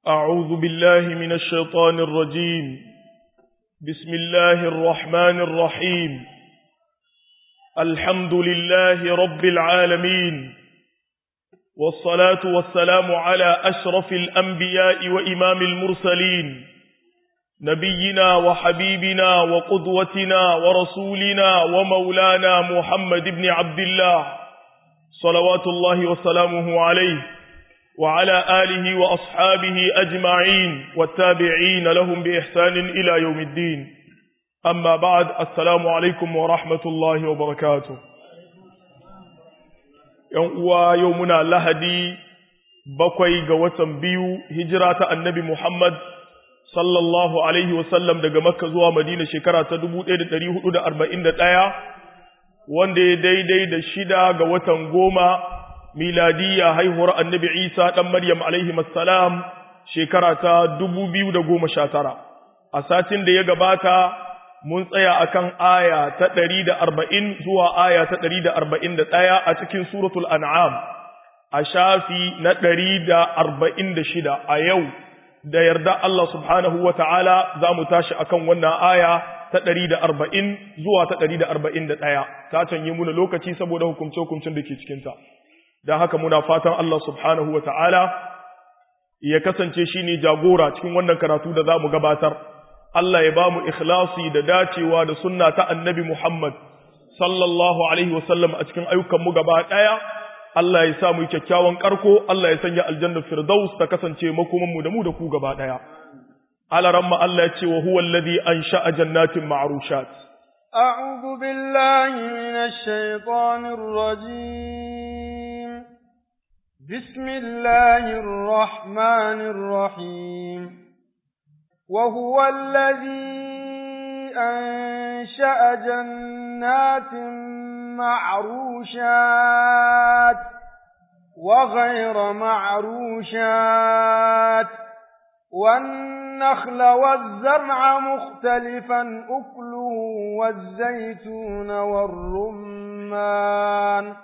أعوذ بالله من الشيطان الرجيم بسم الله الرحمن الرحيم الحمد لله رب العالمين والصلاة والسلام على أشرف الأنبياء وإمام المرسلين نبينا وحبيبنا وقدوتنا ورسولنا ومولانا محمد بن عبد الله صلوات الله وسلامه عليه وعلى آله وأصحابه أجمعين والتابعين لهم بإحسان إلى يوم الدين أما بعد السلام عليكم ورحمة الله وبركاته يومنا لهدي بقوي قوة بيو هجرة النبي محمد sallallahu alaihi wasallam daga Makka zuwa Madina shekara ta 1441 wanda ya daidai da shida ga watan goma miladiya haihuwar Annabi Isa dan Maryam alaihi assalam shekara ta 2019 a satin da ya gabata mun tsaya akan aya ta 140 zuwa aya ta 141 a cikin suratul an'am a shafi na 146 a yau da yarda Allah subhanahu wa ta'ala za mu tashi akan wannan aya ta ɗari da arba'in zuwa ta ɗari da arba'in da ɗaya, ta canye muna lokaci saboda hukumce-hukumcin da ke cikinta. Don haka muna fatan Allah subhanahu wa ta'ala ya kasance shi ne jagora cikin wannan karatu da za mu gabatar. Allah ya ba mu ikhlasi da dacewa da sunna ta annabi Muhammad sallallahu Alaihi wasallam a cikin ayyukanmu gaba ɗaya. Allah ya sa mu kyakkyawan karko, Allah ya sanya aljanna firdaus ta kasance makomanmu da mu da ku gaba daya. Alaramma Allah ya ce wa huwa alladhi ansha'a jannatin ma'rushat. A'udhu billahi minash shaitanir rajim. Bismillahir rahmanir rahim. Wa huwa alladhi ansha'a jannatin معروشات وغير معروشات والنخل والزرع مختلفا أكله والزيتون والرمان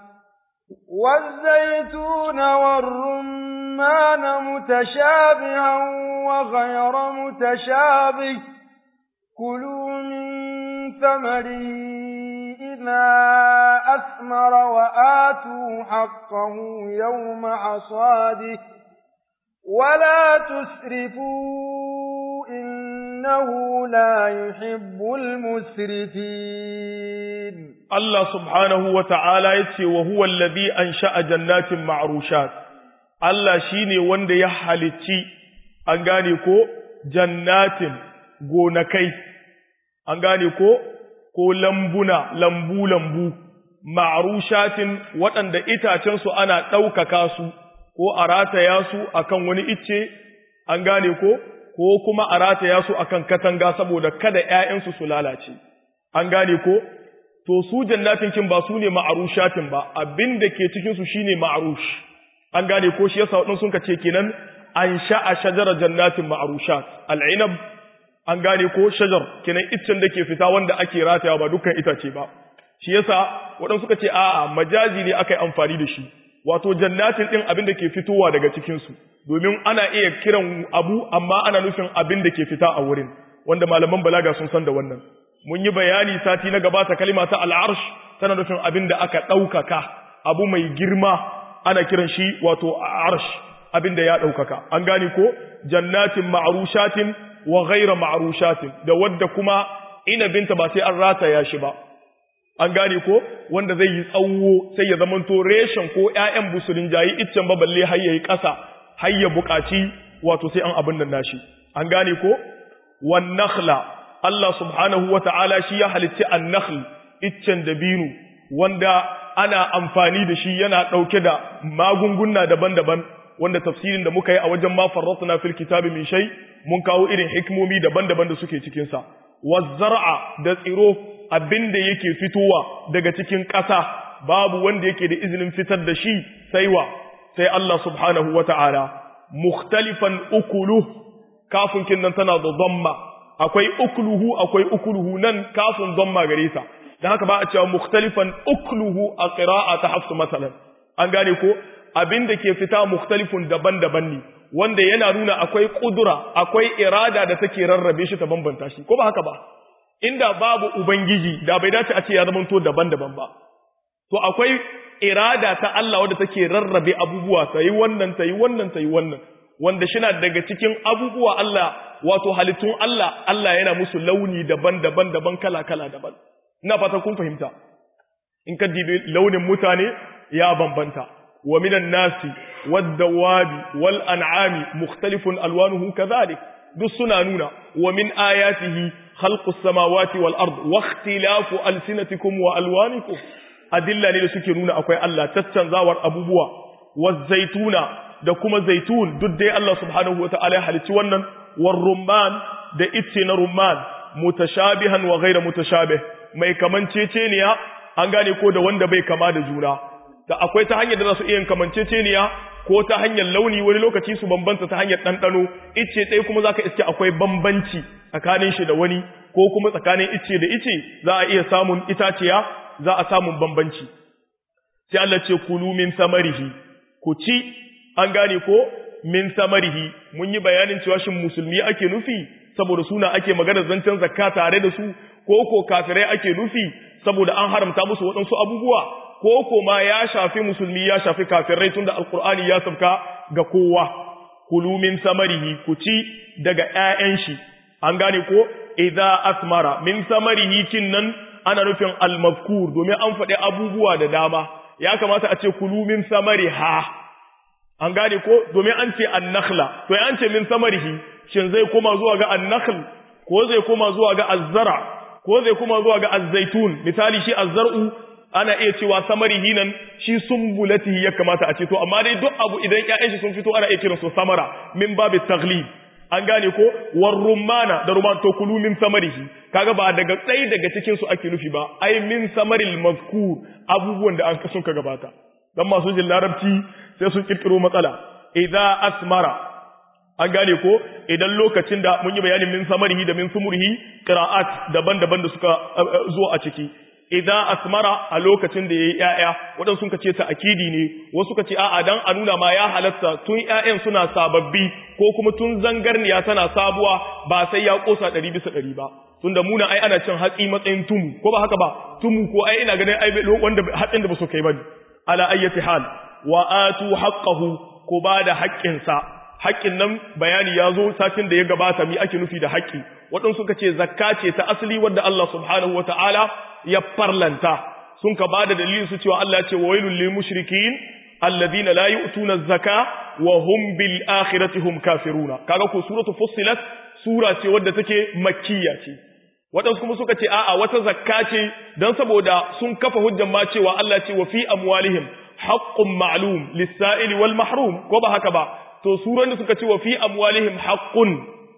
والزيتون والرمان متشابها وغير متشابه كلوا من ثمره إذا أثمر وآتوا حقه يوم حصاده ولا تسرفوا إنه لا يحب المسرفين الله سبحانه وتعالى يتي وهو الذي أنشأ جنات معروشات الله شيني وند يحلتي أنغاني كو جنات gonakai an gane ko ko lambuna lambu-lambu ma'arushatin waɗanda itacensu ana ɗaukaka su ko a rataya su akan wani icce an gane ko ko kuma a rataya su akan katanga saboda kada ‘ya'yansu su lalace an gane ko to su jannatin kin ba su ne ma'arushatin ba abin da ke cikinsu shi ne ma'arush an gane ko shi yasa waɗansu sun ka ce kenan an sha'a shajarar jannatin ma'arushat al'inab an gane ko shajar kenan iccen da ke fita wanda ake rataya ba dukkan itace ba shi yasa waɗansu suka ce a'a majazi ne aka yi amfani da shi wato jannatin ɗin abin da ke fitowa daga cikinsu domin ana iya kiran abu amma ana nufin abin da ke fita a wurin wanda malaman balaga sun san da wannan mun yi bayani sati na gabata kalima ta al'arsh tana nufin abin da aka ɗaukaka abu mai girma ana kiran shi wato arsh abin da ya ɗaukaka an gane ko jannatin ma'arushatin wa ghaira ma'rushatin da wadda kuma inabinta ba sai an rataya shi ba an gane ko wanda zai yi tsawo sai ya zamanto reshen ko ƴaƴan busulin jayi iccen ba balle har yayi ƙasa har ya buƙaci wato sai an abin nan nashi an gane ko wan nakhla Allah subhanahu wata'ala shi ya halitti an-nakhl iccen dabino wanda ana amfani da shi yana ɗauke da magunguna daban-daban wanda tafsirin da muka yi a wajen ma farratna fil kitabi min shay mun kawo irin hikimomi daban-daban da suke cikin sa wazzar'a da tsiro abinda yake fitowa daga cikin ƙasa babu wanda yake da izinin fitar da shi sai wa sai Allah subhanahu wata'ala mukhtalifan ukulu kafin kin nan tana da dhamma akwai ukuluhu akwai ukuluhu nan kafin dhamma gare ta dan haka ba a cewa mukhtalifan ukluhu a qira'a ta hafsu masalan an gane ko abin da ke fita mukhtalifun daban-daban ne wanda yana nuna akwai kudura akwai irada da take rarrabe shi ta bambanta shi ko ba haka ba inda babu ubangiji da bai dace a ce ya zamanto daban-daban ba to akwai irada ta Allah wadda take rarrabe abubuwa ta yi wannan ta yi wannan ta yi wannan wanda shina daga cikin abubuwa Allah wato halittun Allah Allah yana musu launi daban-daban daban kala-kala daban ina fata kun fahimta in ka dibi launin mutane ya bambanta wa minan nasi wad-dawabi wal an'ami mukhtalifun alwanuhu kadhalik duk suna nuna wa min ayatihi khalqus samawati wal ard wa ikhtilafu alsinatikum wa alwanikum adilla ne da suke nuna akwai Allah caccanzawar abubuwa wa zaituna da kuma zaitun duk dai Allah subhanahu wataala ya halicci wannan war rumman da itce na rumman mutashabihan wa ghayra mutashabih mai kamanceceniya an gane ko da wanda bai kama da juna da akwai ta hanyar da za su iya kamanceceniya ko ta hanyar launi wani lokaci su bambanta ta hanyar ɗanɗano ice ɗaya kuma za ka iske akwai bambanci tsakanin shi da wani ko kuma tsakanin ice da ice za a iya samun itaciya za a samun bambanci sai Allah ce kulu min samarihi ku ci an gane ko min samarihi mun yi bayanin cewa shin musulmi ake nufi saboda suna ake magana zancen zakka tare da su ko ko kafirai ake nufi saboda an haramta musu waɗansu abubuwa ko ko ma ya shafi musulmi ya shafi kafirai tunda alkur'ani ya sabka ga kowa kulu min samarihi ku ci daga ƴaƴan shi an gane ko idza asmara min samarihi kin nan ana nufin almazkur domin an faɗi abubuwa da dama ya kamata a ce kulu min samariha an gane ko domin an ce annakhla to an ce min samarihi shin zai koma zuwa ga annakhl ko zai koma zuwa ga azzara ko zai koma zuwa ga azzaitun misali shi azzar'u ana iya cewa samarihi nan shi sumbulatihi ya kamata a ce to amma dai duk abu idan ƴaƴan shi sun fito ana iya kiransu samara min babu taglib an gane ko war rumana da ruman to kulu min samarihi kaga ba daga ɗaya daga cikin su ake nufi ba ai min samaril mazkur abubuwan da an sun ka gabata dan masu jin larabci sai sun kirkiro matsala idza asmara an gane ko idan lokacin da mun yi bayanin min samarihi da min sumurihi qira'at daban-daban da suka zo a ciki idan asmara a lokacin da yayi ƴaƴa wadan sun kace ta akidi ne wasu kace a'a dan a nuna ma ya halatta tun ƴaƴan suna sababbi ko kuma tun zangarniya tana sabuwa ba sai ya kosa 100 bisa 100 ba tunda muna ai ana cin hatsi matsayin tumu ko ba haka ba tumu ko ai ina ganin ai wanda hatsin da ba su kai bane ala ayyati hal wa atu haqqahu ko ba da haƙƙinsa haƙƙin nan bayani ya zo satin da ya gabata mi ake nufi da haƙƙi waɗansu suka ce zakka ce ta asali wadda Allah subhanahu wa ta'ala ya farlanta sun ka ba da dalilin su cewa Allah ce wa wailul lil mushrikin alladhina la yu'tuna zaka wa hum bil akhirati hum kafiruna kaga ko suratu fussilat sura ce wadda take makkiya ce waɗansu kuma suka ce a'a wata zakka ce dan saboda sun kafa hujjan ma cewa Allah ce wa fi amwalihim haqqun ma'lum lis-sa'ili wal mahrum ko ba haka ba to suran da suka ce wa fi amwalihim haqqun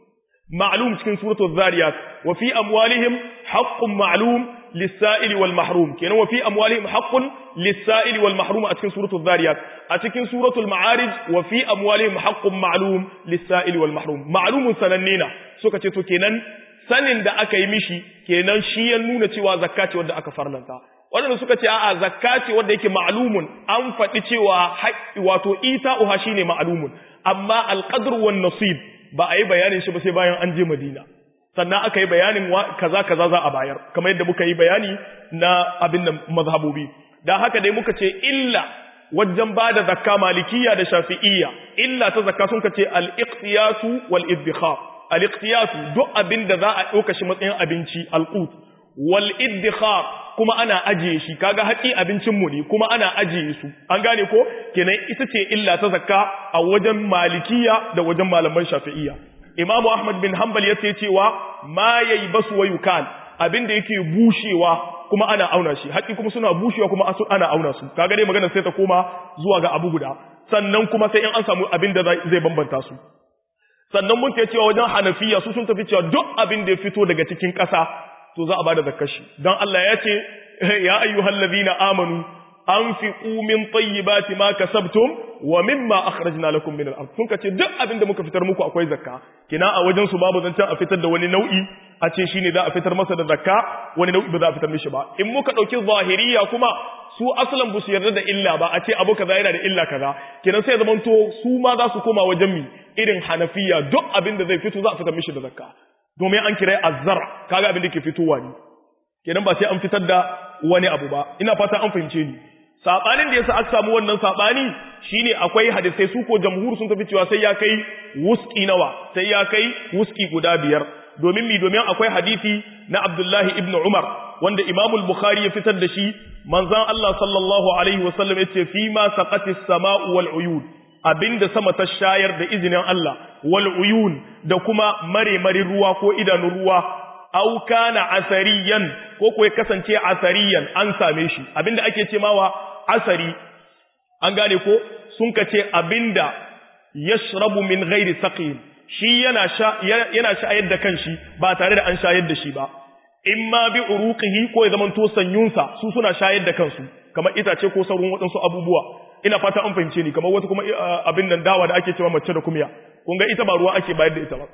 ma'lum cikin suratul zariyat wa fi amwalihim haqqun ma'lum lis-sa'ili wal mahrum kenan wa fi amwalihim haqqun lis-sa'ili wal mahrum a cikin suratul zariyat a cikin suratul ma'arij wa fi amwalihim haqqun ma'lum lis-sa'ili wal mahrum ma'lumun sanannina suka ce to kenan sanin da aka yi mishi kenan shi ya nuna cewa zakka ce wanda aka farlanta waɗanda suka ce a'a zakka ce wanda yake ma'lumun an faɗi cewa wato ita'uha shine ma'lumun amma alqadr wan nasib ba a yi bayanin shi ba sai bayan an je Madina sannan aka yi bayanin kaza kaza za a bayar kamar yadda muka yi bayani na abin da mazhabobi dan haka dai muka ce illa wajen bada zakka malikiya da shafi'iyya illa ta zakka sun ce al-iqtiyatu wal iddikhar al-iqtiyatu duk abin da za a ɗauka shi matsayin abinci al-qut wal iddikhar kuma ana ajiye shi kaga haƙi abincin mu ne kuma ana ajiye su an gane ko kenan ita ce illa ta zakka a wajen malikiya da wajen malaman shafi'iyya imamu ahmad bin hanbal yace cewa ma yayi basu wa yukal abin da yake bushewa kuma ana auna shi haƙi kuma suna bushewa kuma asu ana auna su kaga dai magana sai ta koma zuwa ga abu guda sannan kuma sai in an samu abin da zai bambanta su sannan mun ce cewa wajen hanafiya su sun tafi cewa duk abin da ya fito daga cikin ƙasa to za a bada zakar shi don Allah ya ce ya ayyuhal ladina amanu anfiqu min tayyibati ma kasabtum wa mimma akhrajna lakum min al-ard sun kace duk abin da muka fitar muku akwai zakka kina a wajen su babu zancen a fitar da wani nau'i a ce shine za a fitar masa da zakka wani nau'i ba za a fitar mishi ba in muka dauki zahiriya kuma su aslan bu su yarda da illa ba a ce abu kaza yana da illa kaza kina sai zaman to su ma za su koma wajen mi irin hanafiya duk abin da zai fito za a fitar mishi da zakka domin an kira azzar kaga abin da ke fitowa ne kenan ba sai an fitar da wani abu ba ina fata an fahimce ni sabanin da yasa aka samu wannan sabani shine akwai hadisai su ko jamhur sun tafi cewa sai ya kai wuski nawa sai ya kai wuski guda biyar domin mi domin akwai hadisi na Abdullahi ibn Umar wanda Imam al-Bukhari ya fitar da shi manzon Allah sallallahu alaihi wasallam yace fi ma saqatis sama'u wal uyun abinda sama ta shayar da izinin Allah wal uyun da kuma mare mare ruwa ko idanun ruwa au kana asariyan ko ko ya kasance asariyan an same shi abinda ake ce mawa asari an gane ko sun kace abinda yashrabu min ghairi saqin shi yana sha yana shayar da kanshi ba tare da an shayar da shi ba imma bi uruqihi ko ya zaman to sanyunsa su suna shayar da kansu kamar itace ko sauran waɗansu abubuwa ina fata an fahimce ni kamar wata kuma abin nan dawa da ake cewa mace da kumya kun ga ita ba ruwa ake bayar da ita ba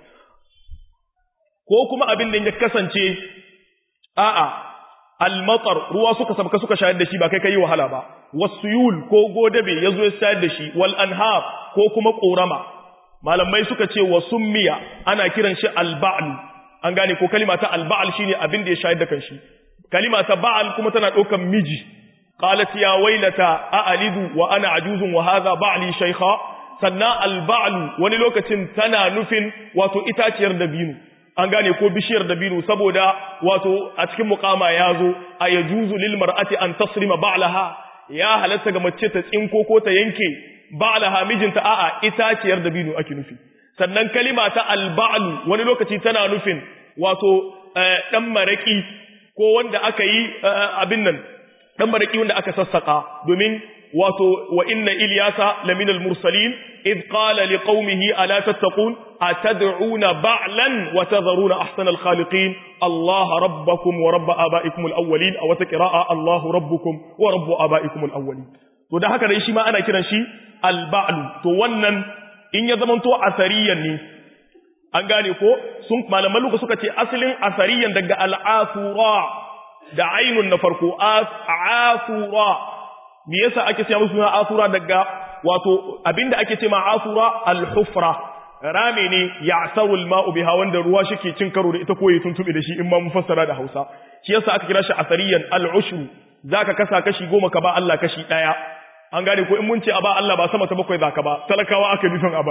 ko kuma abin da ya kasance a'a almatar ruwa suka sabka suka shayar da shi ba kai kai wahala ba wasuyul ko godabe yazo ya shayar da shi wal anhar ko kuma korama malamai suka ce wa summiya ana kiran shi alba'l an gane ko kalima ta alba'l shine abin da ya shayar da kanshi kalima ta ba'al kuma tana daukan miji qalat ya wailata a'alidu wa ana ajuzun wa hadha ba'li shaykha sannan alba'l wani lokacin tana nufin wato itaciyar dabino an gane ko bishiyar dabino saboda wato a cikin muqama yazo ayajuzu lil mar'ati an tasrima ba'laha ya halatta ga mace ta tsinko ko ta yanke ba'laha mijinta a'a itaciyar dabino ake nufi sannan kalima ta alba'lu wani lokaci tana nufin wato dan maraki ko wanda aka yi abin nan dan maraki wanda aka sassaka domin wato wa inna ilyasa lamina al-mursalin id qala liqaumihi ala tattaqun atad'una ba'lan wa tadharuna ahsana al-khaliqin Allah rabbakum wa rabb abaikum al-awwalin aw taqra'a Allah rabbukum wa rabb abaikum al-awwalin to da haka dai shi ma ana kiran shi al-ba'lu to wannan in ya zamanto asariyan ne an gane ko sun malaman luka suka ce asalin asariyan daga al-asura da ainun na farko asura me yasa ake cewa musu suna asura daga wato abinda ake ce ma asura al-hufra rame ne ya'saru al-ma'u biha wanda ruwa shike cin karo da ita ko ya tuntube da shi in ma mun fassara da Hausa shi yasa aka kira shi asariyan al-ushru zaka kasa kashi goma ka ba Allah kashi daya an gane ko in mun ce a ba Allah ba sama ta bakwai zaka ba talakawa aka nufin a ba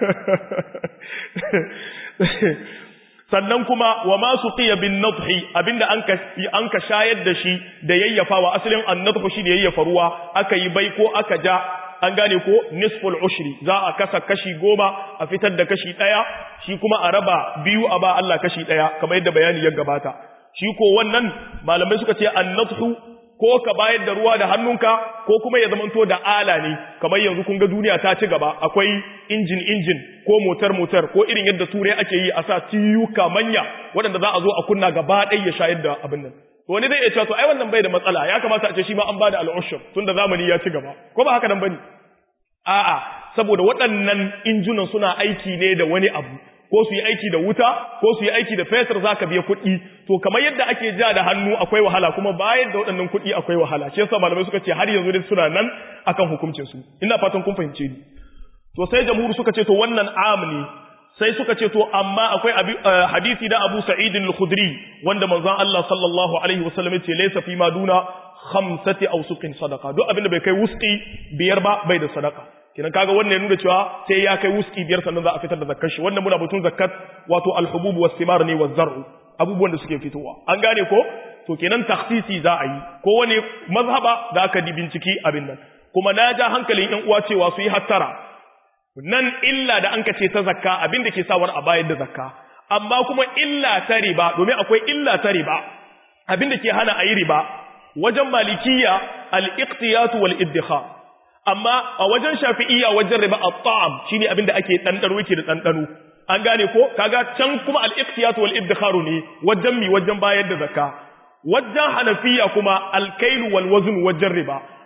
sannan kuma wa ma suqiya bin nadhi abinda an ka an ka shayar da shi da yayyafawa asalin annadhu shi ne yayyafa ruwa aka yi bai ko aka ja an gane ko nisful ushri za a kasa kashi goma a fitar da kashi daya shi kuma a raba biyu a ba Allah kashi daya kamar yadda bayani ya gabata shi ko wannan malamai suka ce annadhu ko ka bayar da ruwa da hannunka ko kuma ya zamanto da ala ne kamar yanzu kun ga duniya ta ci gaba akwai injin injin ko motar motar ko irin yadda turai ake yi a sa tiyuka manya waɗanda za a zo a kunna gaba ɗaya ya shayar da abin nan to wani zai iya cewa to ai wannan bai da matsala ya kamata a ce shi ma an bada al'ushur tunda zamani ya ci gaba ko ba haka nan bane a'a saboda waɗannan injunan suna aiki ne da wani abu ko su yi aiki da wuta ko su yi aiki da fetur za ka biya kuɗi to kamar yadda ake ja da hannu akwai wahala kuma bayan da waɗannan kuɗi akwai wahala shi yasa malamai suka ce har yanzu dai suna nan akan hukuncin su ina fatan kun fahimce ni to sai jamhur suka ce to wannan am ne sai suka ce to amma akwai hadisi da Abu Sa'id al-Khudri wanda manzon Allah sallallahu alaihi wasallam ya ce laysa fi ma duna khamsati awsuqin sadaqa duk abin da bai kai wuski biyar ba bai da sadaqa kinan kaga wannan ya nuna cewa sai ya kai wuski biyar sannan za a fitar da zakkar shi wannan muna batun zakkat wato al-hubub was-simar ne waz-zar'u abubuwan da suke fitowa an gane ko to kenan takhsisi za a yi ko wani mazhaba da aka di binciki abin nan kuma na ja hankalin yan uwa cewa su yi hattara nan illa da an ce ta zakka abin da ke sawar a bayar da zakka amma kuma illa ta riba domin akwai illa ta riba abin da ke hana a yi riba wajen malikiya al-iqtiyatu wal-iddikhar amma a wajen shafi'iyya wajen riba at-ta'am shine abin da ake dandaro yake da dandano an gane ko kaga can kuma al-iqtiyat wal idkhar ne wajen mi wajen bayar da zakka wajen hanafiya kuma al-kailu wal wazn wajen riba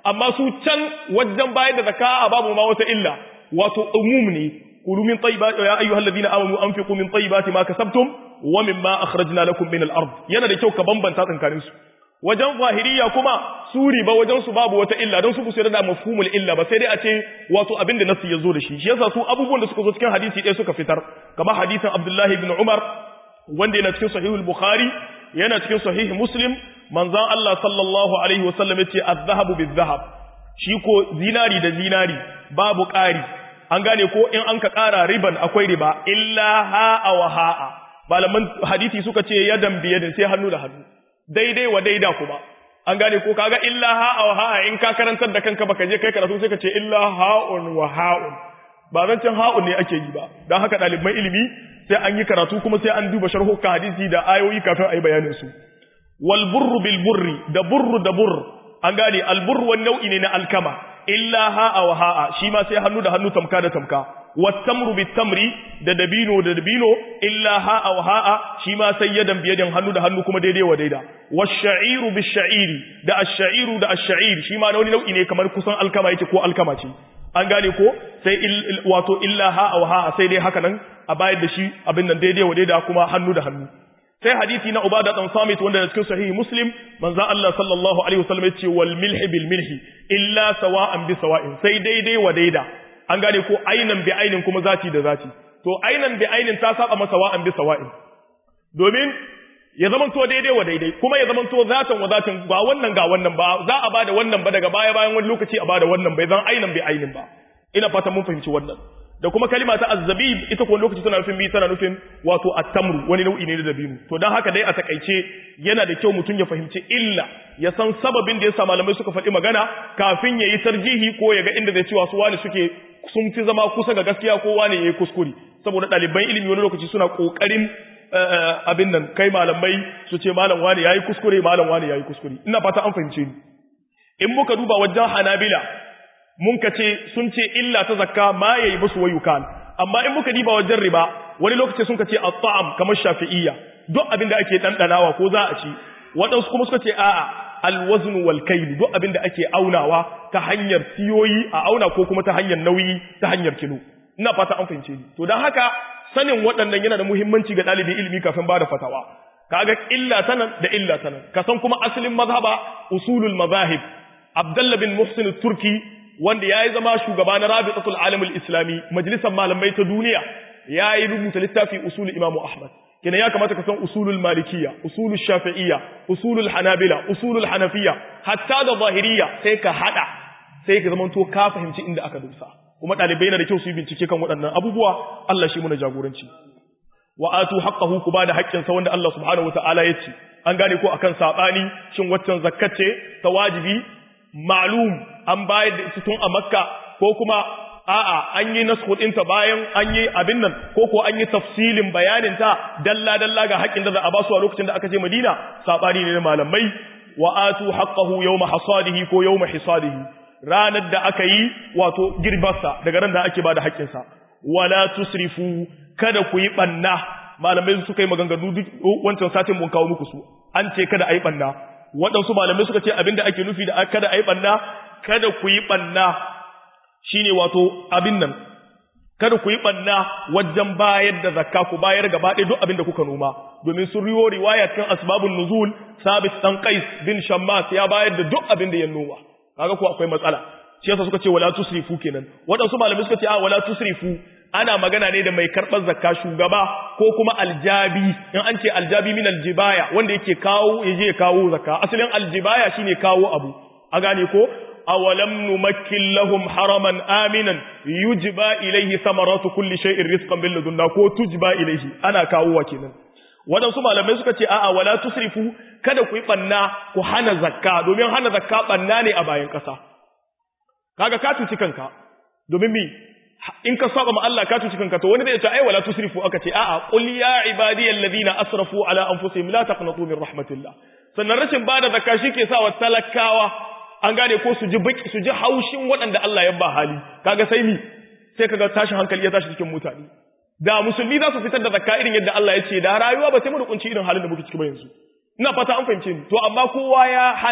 amma su can wajen bayar da zakka a babu ma wata illa wato umum ne kulu min tayyibati ya ayyuhal ladina amanu anfiqu min tayyibati ma kasabtum wa mimma akhrajna lakum min al-ard yana da kyau ka bambanta tsakanin su wajen zahiriya kuma su riba wajen su babu wata illa don su ku da mafhumul illa ba sai dai a ce wato abin da nasu yazo da shi shi yasa su abubuwan da suka zo cikin hadisi ɗaya suka fitar kamar hadisin Abdullah ibn Umar wanda yana cikin sahihul Bukhari yana cikin sahih Muslim manzon Allah sallallahu alaihi wasallam yace az-zahabu biz-zahab shi ko zinari da zinari babu ƙari an gane ko in an ka ƙara riban akwai riba illa ha'a wa ha'a malaman hadisi suka ce yadan biyadin sai hannu da hannu daidai wa daida kuma an gane ko kaga illa ha'a wa ha'a in ka karantar da kanka baka je kai karatu sai ka ce illa ha'un wa ha'un ba zancen ha'un ne ake yi ba don haka ɗaliban ilimi sai an yi karatu kuma sai an duba sharhukan hadisi da ayoyi kafin a yi bayanin su wal burru bil burri da burru da burr an gane al burru wani nau'i ne na alkama illa ha'a wa ha'a shi ma sai hannu da hannu tamka da tamka wattamru bitamri da dabino da dabino illa ha'a wa ha'a shi ma sai yadan biyadin hannu da hannu kuma daidai wa daida wash-sha'iru bish-sha'iri da ash-sha'iru da ash-sha'ir shi ma wani nau'i ne kamar kusan alkama yake ko alkama ce an gane ko sai wato illa ha'a wa ha'a sai dai haka nan a bayar da shi abin nan daidai wa daida kuma hannu da hannu sai hadisi na Ubada dan Samit wanda da cikin sahihi Muslim manzo Allah sallallahu alaihi wasallam yace wal milhi bil milhi illa sawa'an bi sawa'in sai daidai wa daida an gane ko ainan bi ainin kuma zati da zati to ainan bi ainin ta saba masa wa'an bi sawa'in domin ya zaman to daidai wa daidai kuma ya zaman to zatan wa zatin ba wannan ga wannan ba za a bada wannan ba daga baya bayan wani lokaci a bada wannan bai zan ainan bi ainin ba ina fata mun fahimci wannan da kuma kalima ta azzabib ita kuma lokaci tana nufin bi tana nufin wato at-tamru wani nau'i ne da dabino to dan haka dai a takaice yana da kyau mutum ya fahimci illa ya san sababin da yasa malamai suka faɗi magana kafin ya yi tarjihi ko ya ga inda zai cewa su wani suke sun fi zama kusa ga gaskiya ko wani ya yi kuskure saboda ɗaliban ilimi wani lokaci suna ƙoƙarin abin nan kai malamai su ce malam wani ya yi kuskure malam wani ya yi kuskure ina fata an fahimce ni in muka duba wajen hanabila mun ka ce sun ce illa ta zakka ma yayi musu wayukan amma in muka diba wajen riba wani lokaci sun ka ce at-ta'am kamar shafi'iyya duk abin da ake dandanawa ko za a ci waɗansu kuma suka ce a'a al-wazn wal kayl duk abin da ake aunawa ta hanyar siyoyi a auna ko kuma ta hanyar nauyi ta hanyar kilo ina fata an fahimce ni to dan haka sanin waɗannan yana da muhimmanci ga ɗalibin ilimi kafin ba da fatawa kaga illa tanan da illa tanan ka san kuma asalin mazhaba usulul mazahib Abdullah bin Muhsin turki wanda ya yi zama shugaba na rabitatul alamul islami majalisar malamai ta duniya ya yi rubuta littafi usul imamu ahmad kina ya kamata ka san usulul malikiya usulul shafi'iyya usulul hanabila usulul hanafiya hatta da zahiriya sai ka hada sai ka zamanto ka fahimci inda aka dusa kuma dalibai na da kyau su yi bincike kan waɗannan abubuwa Allah shi muna jagoranci wa atu haqqahu ku bada haƙƙinsa wanda Allah subhanahu wataala ya ce an gane ko akan sabani shin waccan zakkace ta wajibi ma'lum an bayar da ita tun a makka ko kuma a'a an yi nasku ɗinta bayan an yi abin nan ko ko an yi tafsilin bayanin ta dalla dalla ga haƙƙin da za a basu a lokacin da aka je Madina sabani ne na malamai wa atu haqqahu yawma hasadihi ko yawma hisadihi ranar da aka yi wato girbarsa daga ran da ake bada haƙƙin sa wala tusrifu kada ku yi banna malamai suka yi maganganu duk wancan satin mun kawo muku su an ce kada a yi banna waɗansu malamai suka ce abinda ake nufi da kada a yi ɓanna kada ku yi ɓanna shi ne wato abin nan kada ku yi ɓanna wajen bayar da zakka ku bayar gaba ɗaya duk abin da kuka noma domin sun riwo riwaya cikin asbabun nuzul sabit dan qais bin shammas ya bayar da duk abin da ya noma kaga ko akwai matsala shi yasa suka ce wala tusrifu kenan waɗansu malamai suka ce a wala tusrifu ana magana ne da mai karɓar zakka shugaba ko kuma aljabi in an ce aljabi min aljibaya wanda yake kawo yaje kawo zakka asalin aljibaya shine kawo abu a gane ko awalam numakkin lahum haraman aminan yujba ilayhi samaratu kulli shay'in rizqan bil ladunna ko tujba ilayhi ana kawo wa kenan wadansu malamai suka ce a'a wala tusrifu kada ku yi banna ku hana zakka domin hana zakka banna ne a bayan kasa kaga ka tuci kanka domin mi in ka saba ma Allah ka tuci kanka to wani zai ce ai wala tusrifu aka ce a'a qul ya ibadiyal ladina asrafu ala anfusihim la taqnatu min rahmatillah sannan rashin bada zakka shike sa wa talakawa an gane ko su ji baki su ji haushin waɗanda Allah ya ba hali kaga sai mi sai kaga tashin hankali ya tashi cikin mutane da musulmi za su fitar da zakka irin yadda Allah ya ce da rayuwa ba sai mu rukunci irin halin da muke ciki ba yanzu ina fata an fahimce ni to amma kowa ya hana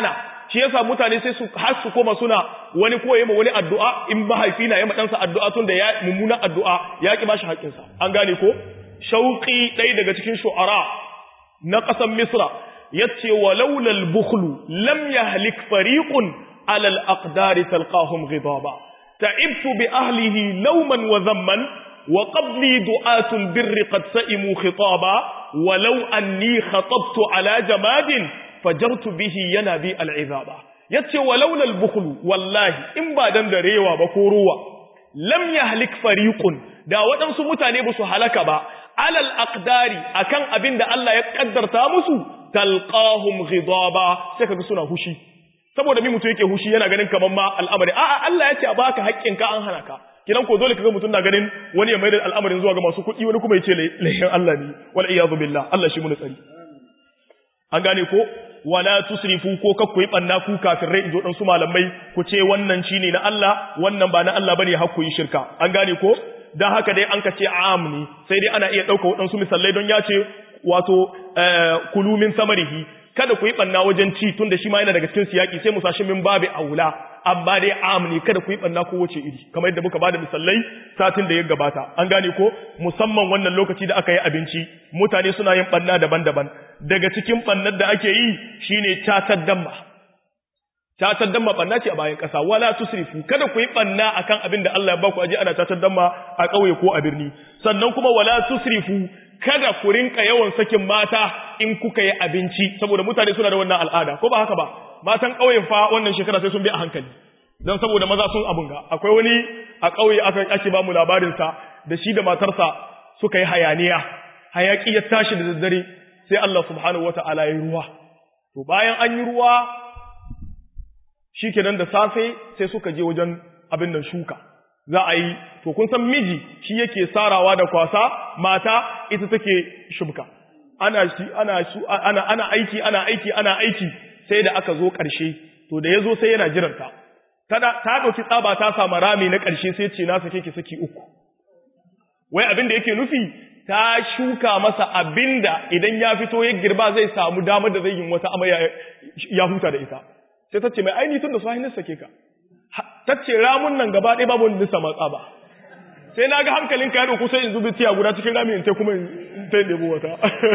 shi yasa mutane sai su har su koma suna wani ko yayi ma wani addu'a in mahaifi na yayi ma ɗansa addu'a tun da ya mummuna addu'a ya ki bashi haƙƙinsa an gane ko shauqi ɗaya daga cikin shu'ara na ƙasar misra yace walaula al-bukhlu lam yahlik fariqun ala al-aqdari talqahum ghidaba ta'ibtu bi ahlihi lawman wa dhamman wa qabli du'atu al-birri qad sa'imu khitaba walau anni khatabtu ala jamadin fajartu bihi yana bi al-izaba yace walaula al-bukhlu wallahi in ba dan darewa ba ko ruwa lam yahlik fariqun da waɗansu mutane ba su halaka ba alal aqdari akan abin da Allah ya kaddarta musu talqahum ghidaba sai kaga suna hushi saboda mi mutum yake hushi yana ganin kaman ma al'amari a'a Allah ya ce a baka haƙƙin ka an hana ka kidan ko dole kaga mutum na ganin wani ya maida al'amarin zuwa ga masu kuɗi wani kuma ya ce lahin Allah ne wal iyadu billah Allah shi mu tsari an gane ko wala tusrifu ko kakku yi banna ku kafirai izo dan su malamai ku ce wannan shine na Allah wannan ba na Allah bane hakku yi shirka an gane ko dan haka dai an ka ce am ne sai dai ana iya dauka wadansu misalai don ya ce wato kulu min samarihi kada ku yi banna wajen ci tunda shi ma yana daga cikin siyaki sai mu sashi min babu aula amma dai am ne kada ku yi banna ko wace iri kamar yadda muka bada misalai satin da ya gabata an gane ko musamman wannan lokaci da aka yi abinci mutane suna yin banna daban-daban daga cikin bannar da ake yi shine catar damma catar damma banna ce a bayan ƙasa wala tusrifu kada ku yi banna akan abin da Allah ya baku aje ana catar damma a ƙauye ko a birni sannan kuma wala tusrifu kada ku rinka yawan sakin mata in kuka yi abinci saboda mutane suna da wannan al'ada ko ba haka ba matan ƙauyen fa wannan shekara sai sun bi a hankali don saboda maza sun abun ga akwai wani a ƙauye aka ake ba mu labarinsa da shi da matarsa suka yi hayaniya hayaki ya tashi da daddare sai Allah subhanahu wata'ala ya ruwa to bayan an yi ruwa shikenan da safe sai suka je wajen abin nan shuka za a yi to kun san miji shi yake sarawa da kwasa mata ita take shubka ana ana ana ana aiki ana aiki ana aiki sai da aka zo ƙarshe to da yazo sai yana jiranta ta ta dauki tsaba ta samu rami na ƙarshe sai ce na sake ki saki uku wai abin da yake nufi ta shuka masa abinda idan ya fito ya girba zai samu damar da zai yi wata amaya ya huta da ita sai ta ce mai aini tun da su hannun sake ka ta ce ramun nan gaba ɗaya babu wani matsa ba sai na ga hankalin ka ya ɗauku sai in zubi tiya guda cikin ramin ta kuma in ta yi wata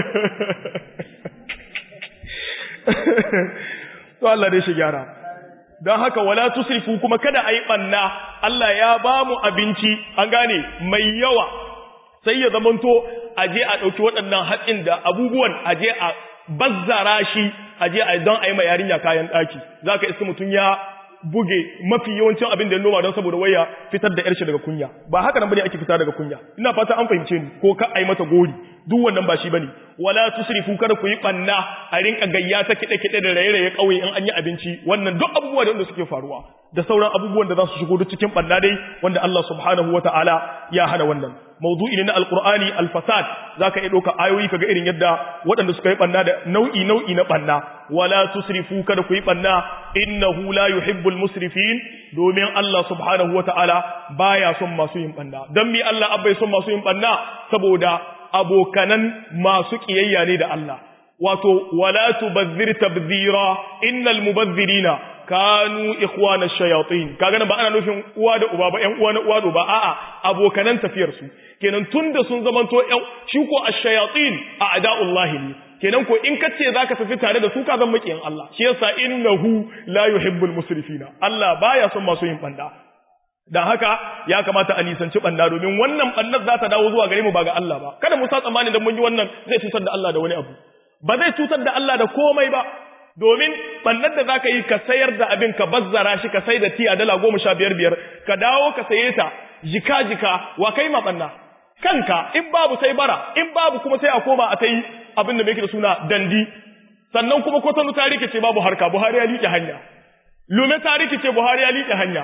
to Allah dai shi gyara don haka wala tusrifu kuma kada a yi ɓanna Allah ya ba mu abinci an gane mai yawa sai ya zamanto a je a ɗauki waɗannan hatsin da abubuwan a je a bazzara shi a je a don a yi ma yarinya kayan ɗaki za ka iska mutum ya buge mafi yawancin abin da ya noma don saboda waya fitar da yarshe daga kunya ba haka nan bane ake fita daga kunya ina fata an fahimce ni ko ka ai mata gori duk wannan ba shi bane wala tusrifu kada ku yi banna a rinka gayya ta kide kide da raye-raye kauye in an yi abinci wannan duk abubuwa da wanda suke faruwa da sauran abubuwan da za su shigo duk cikin banna dai wanda Allah subhanahu wataala ya hana wannan mawdu'i ne na alqur'ani alfasad zaka iya doka ayoyi kaga irin yadda waɗanda suka yi banna da nau'i nau'i na banna wala tusrifu kada ku yi banna innahu la yuhibbul musrifin domin Allah subhanahu wataala baya son masu yin banna dan mi Allah abai son masu yin banna saboda abokanan masu kiyayya ne da Allah wato wala tubazzir tabzira innal mubazzirina kanu ikhwana shayatin kaga ba ana nufin uwa da uba ba ƴan uwa na uwa da uba a'a abokanan tafiyar su kenan tunda sun zamanto ƴan shi ko ash-shayatin a'da'ullahi ne kenan ko in kace zaka tafi tare da su ka zan makiyin Allah shi yasa innahu la yuhibbul musrifina Allah baya son masu yin banda dan haka ya kamata a nisanci banda domin wannan bannar za ta dawo zuwa gare mu ba ga Allah ba kada mu sa tsammani da mun yi wannan zai cutar da Allah da wani abu ba zai cutar da Allah da komai ba domin bannar da zaka yi ka sayar da abin ka bazzara shi ka sai da tiya dala goma sha biyar biyar ka dawo ka saye ta jika jika wa kai ma banna kanka in babu sai bara in babu kuma sai a koma a ta yi abin da mai da suna dandi sannan kuma kwatanu ta rikice babu harka buhari ya liƙe hanya lume ta rikice buhari ya liƙe hanya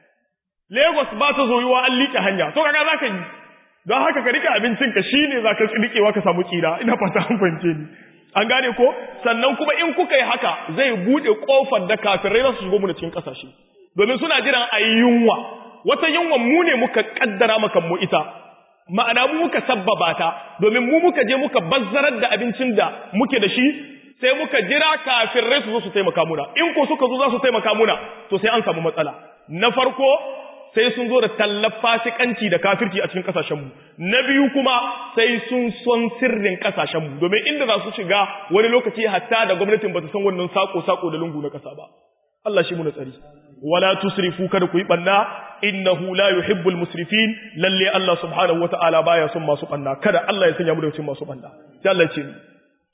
lagos ba ta zoyuwa an liƙe hanya to kaga za ka yi don haka ka rike abincinka shi ne za ka riƙewa ka samu tsira ina fata an fahimce ni an gane ko sannan kuma in kuka yi haka zai buɗe ƙofar da kafirai za su shigo mu da cikin ƙasashe domin suna jiran a yi yunwa wata yunwa mu ne muka ƙaddara maka mu ita ma'ana mu muka sabbaba ta domin mu muka je muka bazzarar da abincin da muke da shi sai muka jira kafirai su zo su taimaka muna in ko suka zo za su taimaka muna to sai an samu matsala na farko sai sun zo da tallar fasikanci da kafirci a cikin kasashenmu na biyu kuma sai sun son sirrin kasashenmu domin inda za su shiga wani lokaci hatta da gwamnatin ba ta san wannan sako-sako da lungu na kasa ba Allah shi mu tsari wala tusrifu kada ku yi banna innahu la yuhibbul musrifin lalle Allah subhanahu wataala baya son masu banna kada Allah ya sanya mu da cikin masu banna sai Allah ya ce ni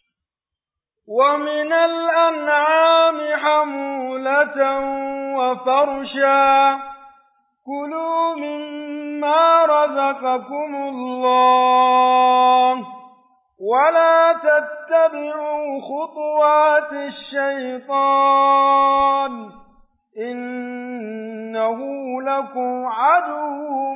ومن الأنعام حمولة وفرشا كلوا مما رزقكم الله ولا تتبعوا خطوات الشيطان إنه لكم عدو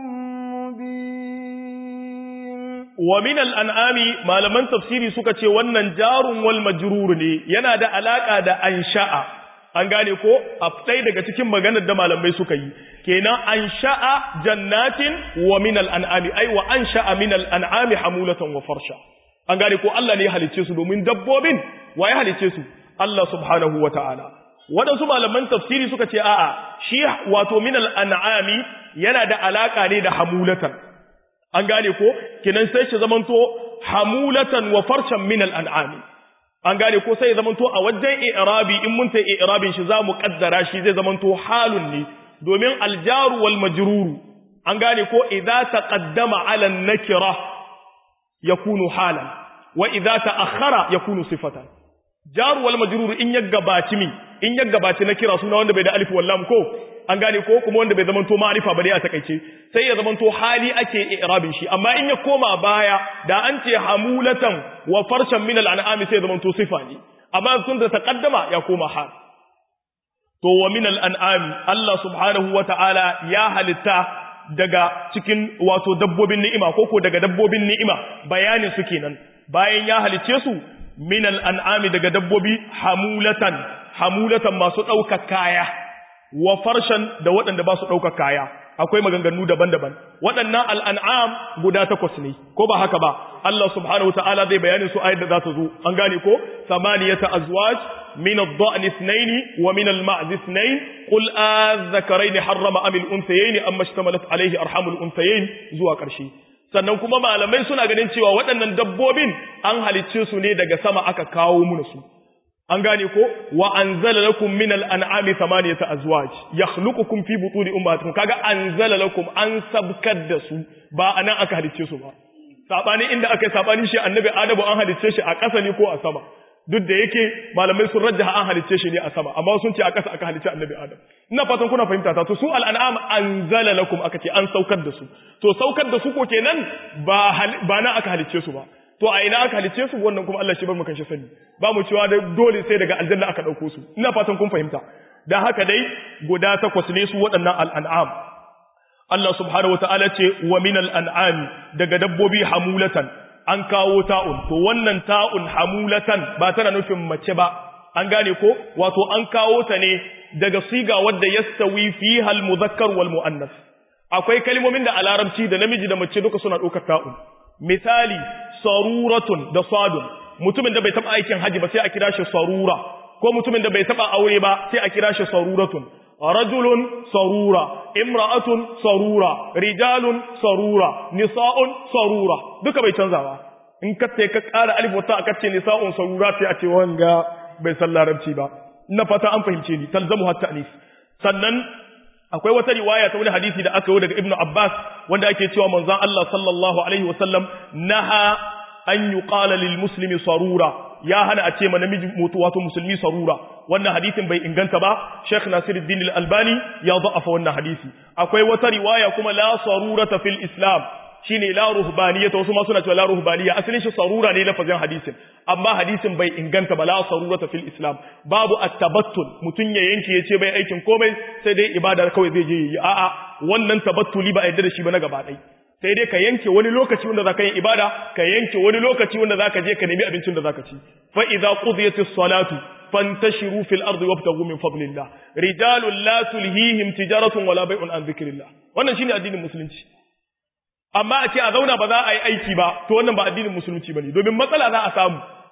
مبين ومن الأنعام ما لمن تفسيري سكتي ونن جار والمجرور yana da alaka da ansha'a an gane ko a ɗaya daga cikin maganar da malamai suka yi kenan an sha'a jannatin wa min al'an'ami ai wa an sha'a min al'an'ami hamulatan wa farsha an gane ko Allah ne ya halicce su domin dabbobin wa ya halicce su Allah subhanahu wa ta'ala waɗansu malaman tafsiri suka ce a'a shi wato min al'an'ami yana da alaka ne da hamulatan an gane ko kenan sai shi zamanto hamulatan wa farshan min al'an'ami an gane ko sai ya zamanto a wajen i'rabi in mun ta i'rabin shi za mu kaddara shi zai zamanto halun ne domin aljaru wal majruru an gane ko idza taqaddama ala nakira yakunu halan wa idza ta'akhkhara yakunu sifatan jaru wal majruru in ya gabaci mi in ya gabaci nakira suna wanda bai da alif wal lam ko an gane ko kuma wanda bai zamanto ma'rifa ba dai a takeice sai ya zamanto hali ake i'rabin shi amma in ya koma baya da an ce hamulatan wa farshan min al'an'ami sai ya zamanto sifa ne amma sun da taqaddama ya koma hal to wa min al'an'ami Allah subhanahu wata'ala ya halitta daga cikin wato dabbobin ni'ima ko ko daga dabbobin ni'ima bayanin su kenan bayan ya halice su min al'an'ami daga dabbobi hamulatan hamulatan masu ɗaukar kaya wa farshan da waɗanda ba su ɗaukar kaya akwai maganganu daban-daban waɗannan al'an'am guda takwas ne ko ba haka ba Allah subhanahu wa ta'ala zai bayanin su ayat da za ta zo an gane ko samaniyata azwaj min ad-da'n ithnayn wa min al-ma'z ithnayn qul adh-dhakarayn harrama am al-unthayayn amma ishtamalat alayhi arhamul unthayayn zuwa ƙarshe sannan kuma malamai suna ganin cewa waɗannan dabbobin an halicce su ne daga sama aka kawo mu su an gane ko wa anzala lakum min al-an'ami thamaniyata azwaj yakhluqukum fi butuni ummatikum kaga anzala lakum an sabkar da su ba anan aka halicce su ba sabani inda aka yi sabani shi annabi adamu an halicce shi a ƙasa ne ko a sama duk da yake malamai sun rajjaha an halicce shi ne a sama amma sun ce a ƙasa aka halicce annabi adam ina fatan kuna fahimta ta to su al-an'am anzala lakum aka ce an saukar da su to saukar da su ko kenan ba ba na aka halicce su ba to a ina aka halice su wannan kuma Allah shi bar mu kan shi sani ba mu cewa da dole sai daga aljanna aka dauko su ina fatan kun fahimta dan haka dai guda takwas ne su waɗannan al'an'am Allah subhanahu wataala ce wa minal an'am daga dabbobi hamulatan an kawo ta'un to wannan ta'un hamulatan ba tana nufin mace ba an gane ko wato an kawo ta ne daga siga wadda yastawi fiha al-mudhakkar wal muannas akwai kalmomin da a larabci da namiji da mace duka suna ɗaukar ta'un misali saruratun da sadun mutumin da bai taba aikin haji ba sai a kira shi sarura ko mutumin da bai taba aure ba sai a kira shi saruratun rajulun sarura imra'atun sarura rijalun sarura nisa'un sarura duka bai canza ba in ka ka ƙara alif wata aka ce nisa'un sarura sai a ce wanga bai san larabci ba ina fata an fahimce ni talzamu hatta anis sannan akwai wata riwaya ta wani hadisi da aka yi daga ibnu abbas wanda ake cewa manzon Allah sallallahu alaihi wasallam naha an yuqala lil muslimi sarura ya hana a ce ma namiji mutu wato musulmi sarura wannan hadisin bai inganta ba Sheikh Nasiruddin al-Albani ya da'afa wannan hadisi akwai wata riwaya kuma la sarurata fil islam shine la ruhbaniyata wasu ma suna cewa la ruhbaniya asalin shi sarura ne lafazin hadisin amma hadisin bai inganta ba la sarurata fil islam babu at-tabattul mutun ya yanke yace bai aikin komai sai dai ibada kawai zai je yi a'a wannan tabattuli ba a yarda da shi ba na gaba ɗaya sai dai ka yanke wani lokaci wanda zaka yi ibada ka yanke wani lokaci wanda zaka je ka nemi abincin da zaka ci fa idza qudiyatis salatu fantashiru fil ardi wabtaghu min fadlillah rijalun la tulhihim tijaratun wala bai'un an dhikrillah wannan shine addinin musulunci amma a ce a zauna ba za a yi aiki ba to wannan ba addinin musulunci bane domin matsala za a samu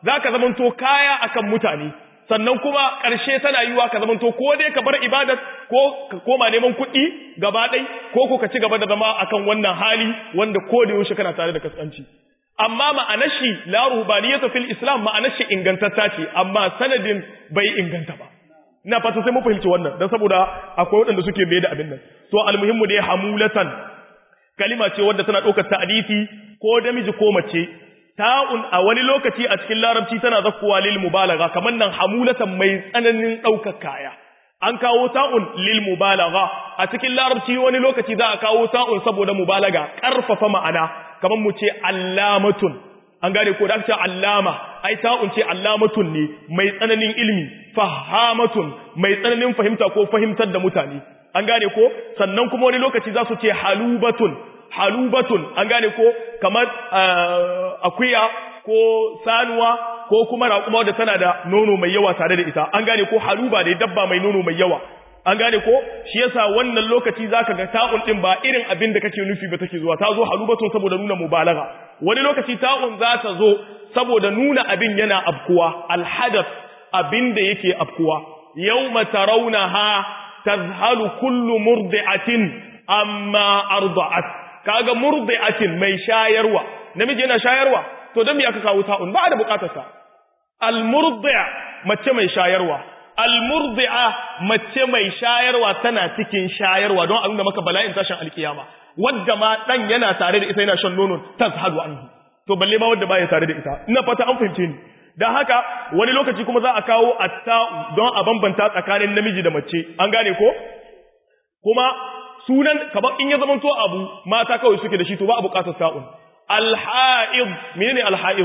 zaka zamanto kaya akan mutane sannan kuma ƙarshe tana yiwa ka zamanto ko dai ka bar ibadar ko ka koma neman kuɗi gaba ɗai ko ko ka ci gaba da zama akan wannan hali wanda ko da yaushe kana tare da kaskanci amma ma'anar shi la ruhbaniyatu fil islam ma'anar shi ingantatta ce amma sanadin bai inganta ba ina fata sai mu fahimci wannan dan saboda akwai waɗanda suke mai da abin nan to almuhimmu dai hamulatan kalima ce wadda tana ɗaukar ta'arifi ko namiji ko mace ta'un a wani lokaci a cikin larabci tana zakkuwa lil mubalagha kamar nan hamulatan mai tsananin ɗaukar kaya an kawo ta'un lil mubalagha a cikin larabci wani lokaci za a kawo ta'un saboda mubalaga ƙarfafa ma'ana kamar mu ce allamatun an gane ko da aka ce allama ai ta'un ce allamatun ne mai tsananin ilmi fahamatun mai tsananin fahimta ko fahimtar da mutane an gane ko sannan kuma wani lokaci za su ce halubatun halubatun an gane ko kamar akuya ko sanuwa ko kuma raƙuma wadda tana da nono mai yawa tare da ita an gane ko haluba ne dabba mai nono mai yawa an gane ko shi yasa wannan lokaci zaka ga ta'un din ba irin abin da kake nufi ba take zuwa ta zo halubatun saboda nuna mubalagha wani lokaci ta'un za ta zo saboda nuna abin yana afkuwa alhadath abin da yake afkuwa yawma tarawnaha tazhalu kullu murdi'atin amma arda'at kaga murdi'atin mai shayarwa namiji yana shayarwa to dan me aka kawo ta'un ba da bukatarsa al-murdi' mace mai shayarwa al-murdi'a mace mai shayarwa tana cikin shayarwa don a nuna maka bala'in tashin alkiyama wadda ma dan yana tare da ita yana shan nonon tazhadu anhu to balle ma wadda baya tare da ita ina fata an fahimce ni dan haka wani lokaci kuma za a kawo atta'u don a bambanta tsakanin namiji da mace an gane ko kuma sunan kamar in ya zamanto abu mata kawai suke da shi to ba a bukatar sa'un alha'id menene alha'id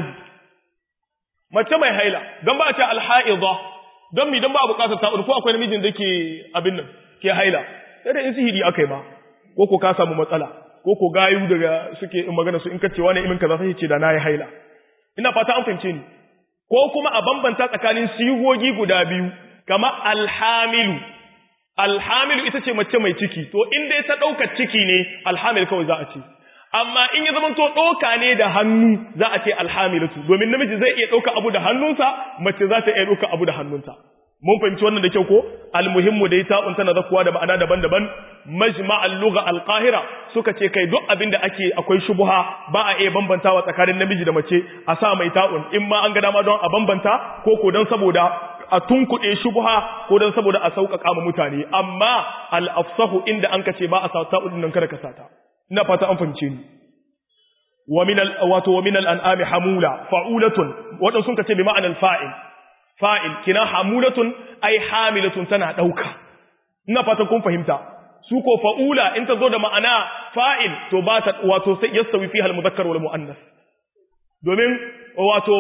mace mai haila don ba a ce alha'idha don mi don ba a bukatar sa'un ko akwai namijin da ke abin nan ke haila sai da in sihiri aka yi ma ko ko ka samu matsala ko ko gayu daga suke in magana su in kace wani imin kaza sai ce da nayi haila ina fata an fahimce ni ko kuma a bambanta tsakanin sigogi guda biyu kama alhamilu alhamilu ita ce mace mai ciki to in dai ta ɗaukar ciki ne alhamil kawai za a ce amma in ya zama to ɗauka ne da hannu za a ce alhamilatu domin namiji zai iya ɗauka abu da hannunsa mace za ta iya ɗauka abu da hannunta mun fahimci wannan da kyau ko almuhimmu dai ta'un tana zakuwa da ma'ana daban-daban majma'al lugha alqahira suka ce kai duk abin da ake akwai shubuha ba a iya bambantawa tsakanin namiji da mace a sa mai ta'un in ma an ga dama don a bambanta ko ko don saboda a tunkuɗe shubha ko don saboda a sauƙaƙa ma mutane amma al-afsahu inda an kace ba a sa ta'un nan kada ka sata ina fata an fahimce ni wa min al wato wa min al-an'ami hamula fa'ulatun wadan sun kace bi ma'anar fa'il fa'il kina hamulatun ai hamilatun tana dauka ina fata kun fahimta su ko fa'ula in ta zo da ma'ana fa'il to ba ta wato sai yastawi fiha al-mudhakkar wal muannas domin wato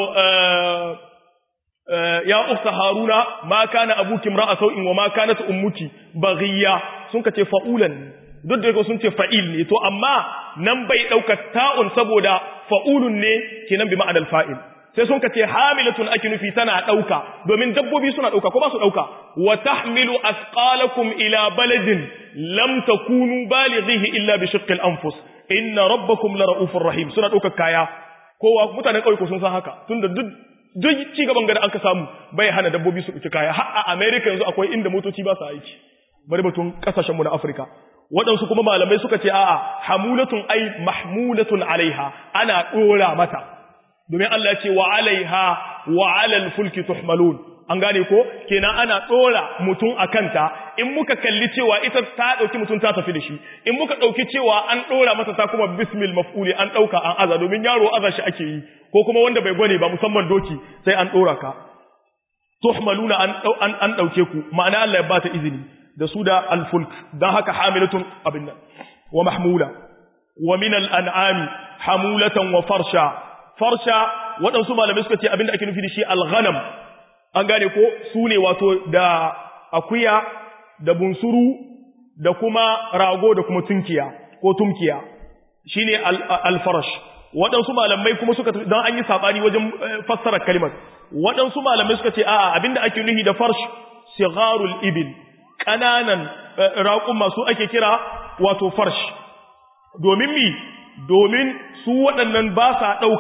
ya ukta haruna ma kana abuki imra'a sau'in wa ma kanat ummuki baghiya sun kace fa'ulan duk da sun ce fa'il ne to amma nan bai dauka ta'un saboda fa'ulun ne kenan bi ma'anar fa'il sai sun kace hamilatun ake nufi tana dauka domin dabbobi suna dauka ko ba su dauka wa tahmilu asqalakum ila baladin lam takunu balighihi illa bi shiqqil anfus inna rabbakum la ra'ufur rahim suna dauka kaya kowa mutanen kauye ko sun san haka tunda duk duk ci gaban gada an ka samu bai hana dabbobi su ɗauki kaya har a America yanzu akwai inda motoci ba su aiki bari batun kasashenmu na Afirka waɗansu kuma malamai suka ce a'a hamulatun ai mahmulatun alaiha ana ɗora mata domin Allah ya ce wa alaiha wa alal fulki tuhmalun an gane ko kenan ana ɗora mutum a kanta in muka kalli cewa ita ta ɗauki mutum ta tafi da shi in muka ɗauki cewa an ɗora mata ta kuma bismil maf'uli an ɗauka an aza domin yaro aza shi ake yi ko kuma wanda bai gwane ba musamman doki sai an ɗora ka tuhmaluna an an an ɗauke ku ma'ana Allah ya ba ta izini da su da alfulk dan haka hamilatun abin nan wa mahmula wa min al'an'ami hamulatan wa farsha farsha waɗansu malamai suka ce abin da ake nufi da shi al-ghanam an gane ko su ne wato da akuya da bunsuru da kuma rago da kuma tunkiya ko tumkiya shi ne alfarash waɗansu malamai kuma suka don an yi saɓani wajen fassara kalimar waɗansu malamai suka ce a'a abinda ake nuhi da farsh sigarul ibil ƙananan raƙun masu ake kira wato farsh domin mi domin su waɗannan ba sa ɗauka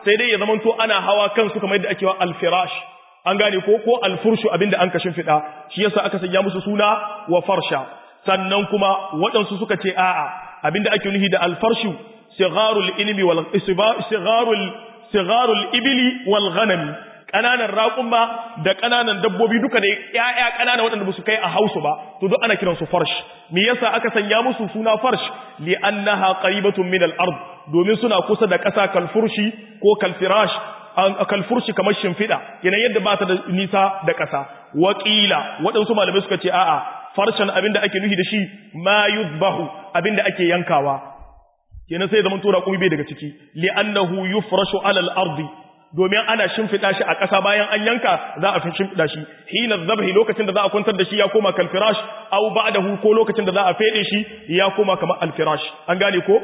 sai dai ya zamanto ana hawa kansu kamar yadda ake wa alfirash an gane ko ko alfurshu abinda an kashin fida shi yasa aka sanya musu suna wa farsha sannan kuma waɗansu suka ce a'a abinda ake nufi da alfarshu sigharul ilmi wal sigharul sigharul ibli wal ghanami kananan raƙumma da kananan dabbobi duka da ƴaƴa kanana waɗanda basu kai a hausu ba to duk ana kiransu farsh me yasa aka sanya musu suna farsh li annaha qaribatun min al-ard domin suna kusa da ƙasa kalfurshi ko kalfirash kalfurshi kamar shimfiɗa yana yadda ba ta da nisa da ƙasa waƙila waɗansu malamai suka ce a'a farshen abinda ake nufi da shi ma yuzbahu abinda ake yankawa kenan sai zaman tura kuma bai daga ciki li annahu yufrashu ala al-ardi domin ana shimfiɗa shi a ƙasa bayan an yanka za a fi shimfiɗa shi hina zabhi lokacin da za a kwantar da shi ya koma kalfirash au ba'dahu ko lokacin da za a fede shi ya koma kamar alfirash an gane ko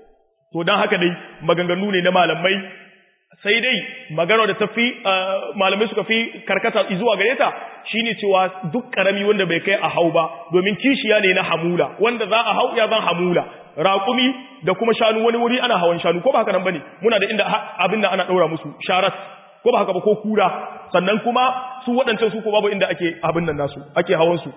to dan haka dai maganganu ne na malamai sai dai magana da tafi malamai suka fi karkata zuwa gare ta shine cewa duk karami wanda bai kai a hau ba domin kishiya ne na hamula wanda za a hau ya zan hamula raƙumi da kuma shanu wani wuri ana hawan shanu ko ba haka nan bane muna da inda abin da ana daura musu sharat ko ba haka ba ko kura sannan kuma su waɗancan su ko babu inda ake abin nan nasu ake hawan su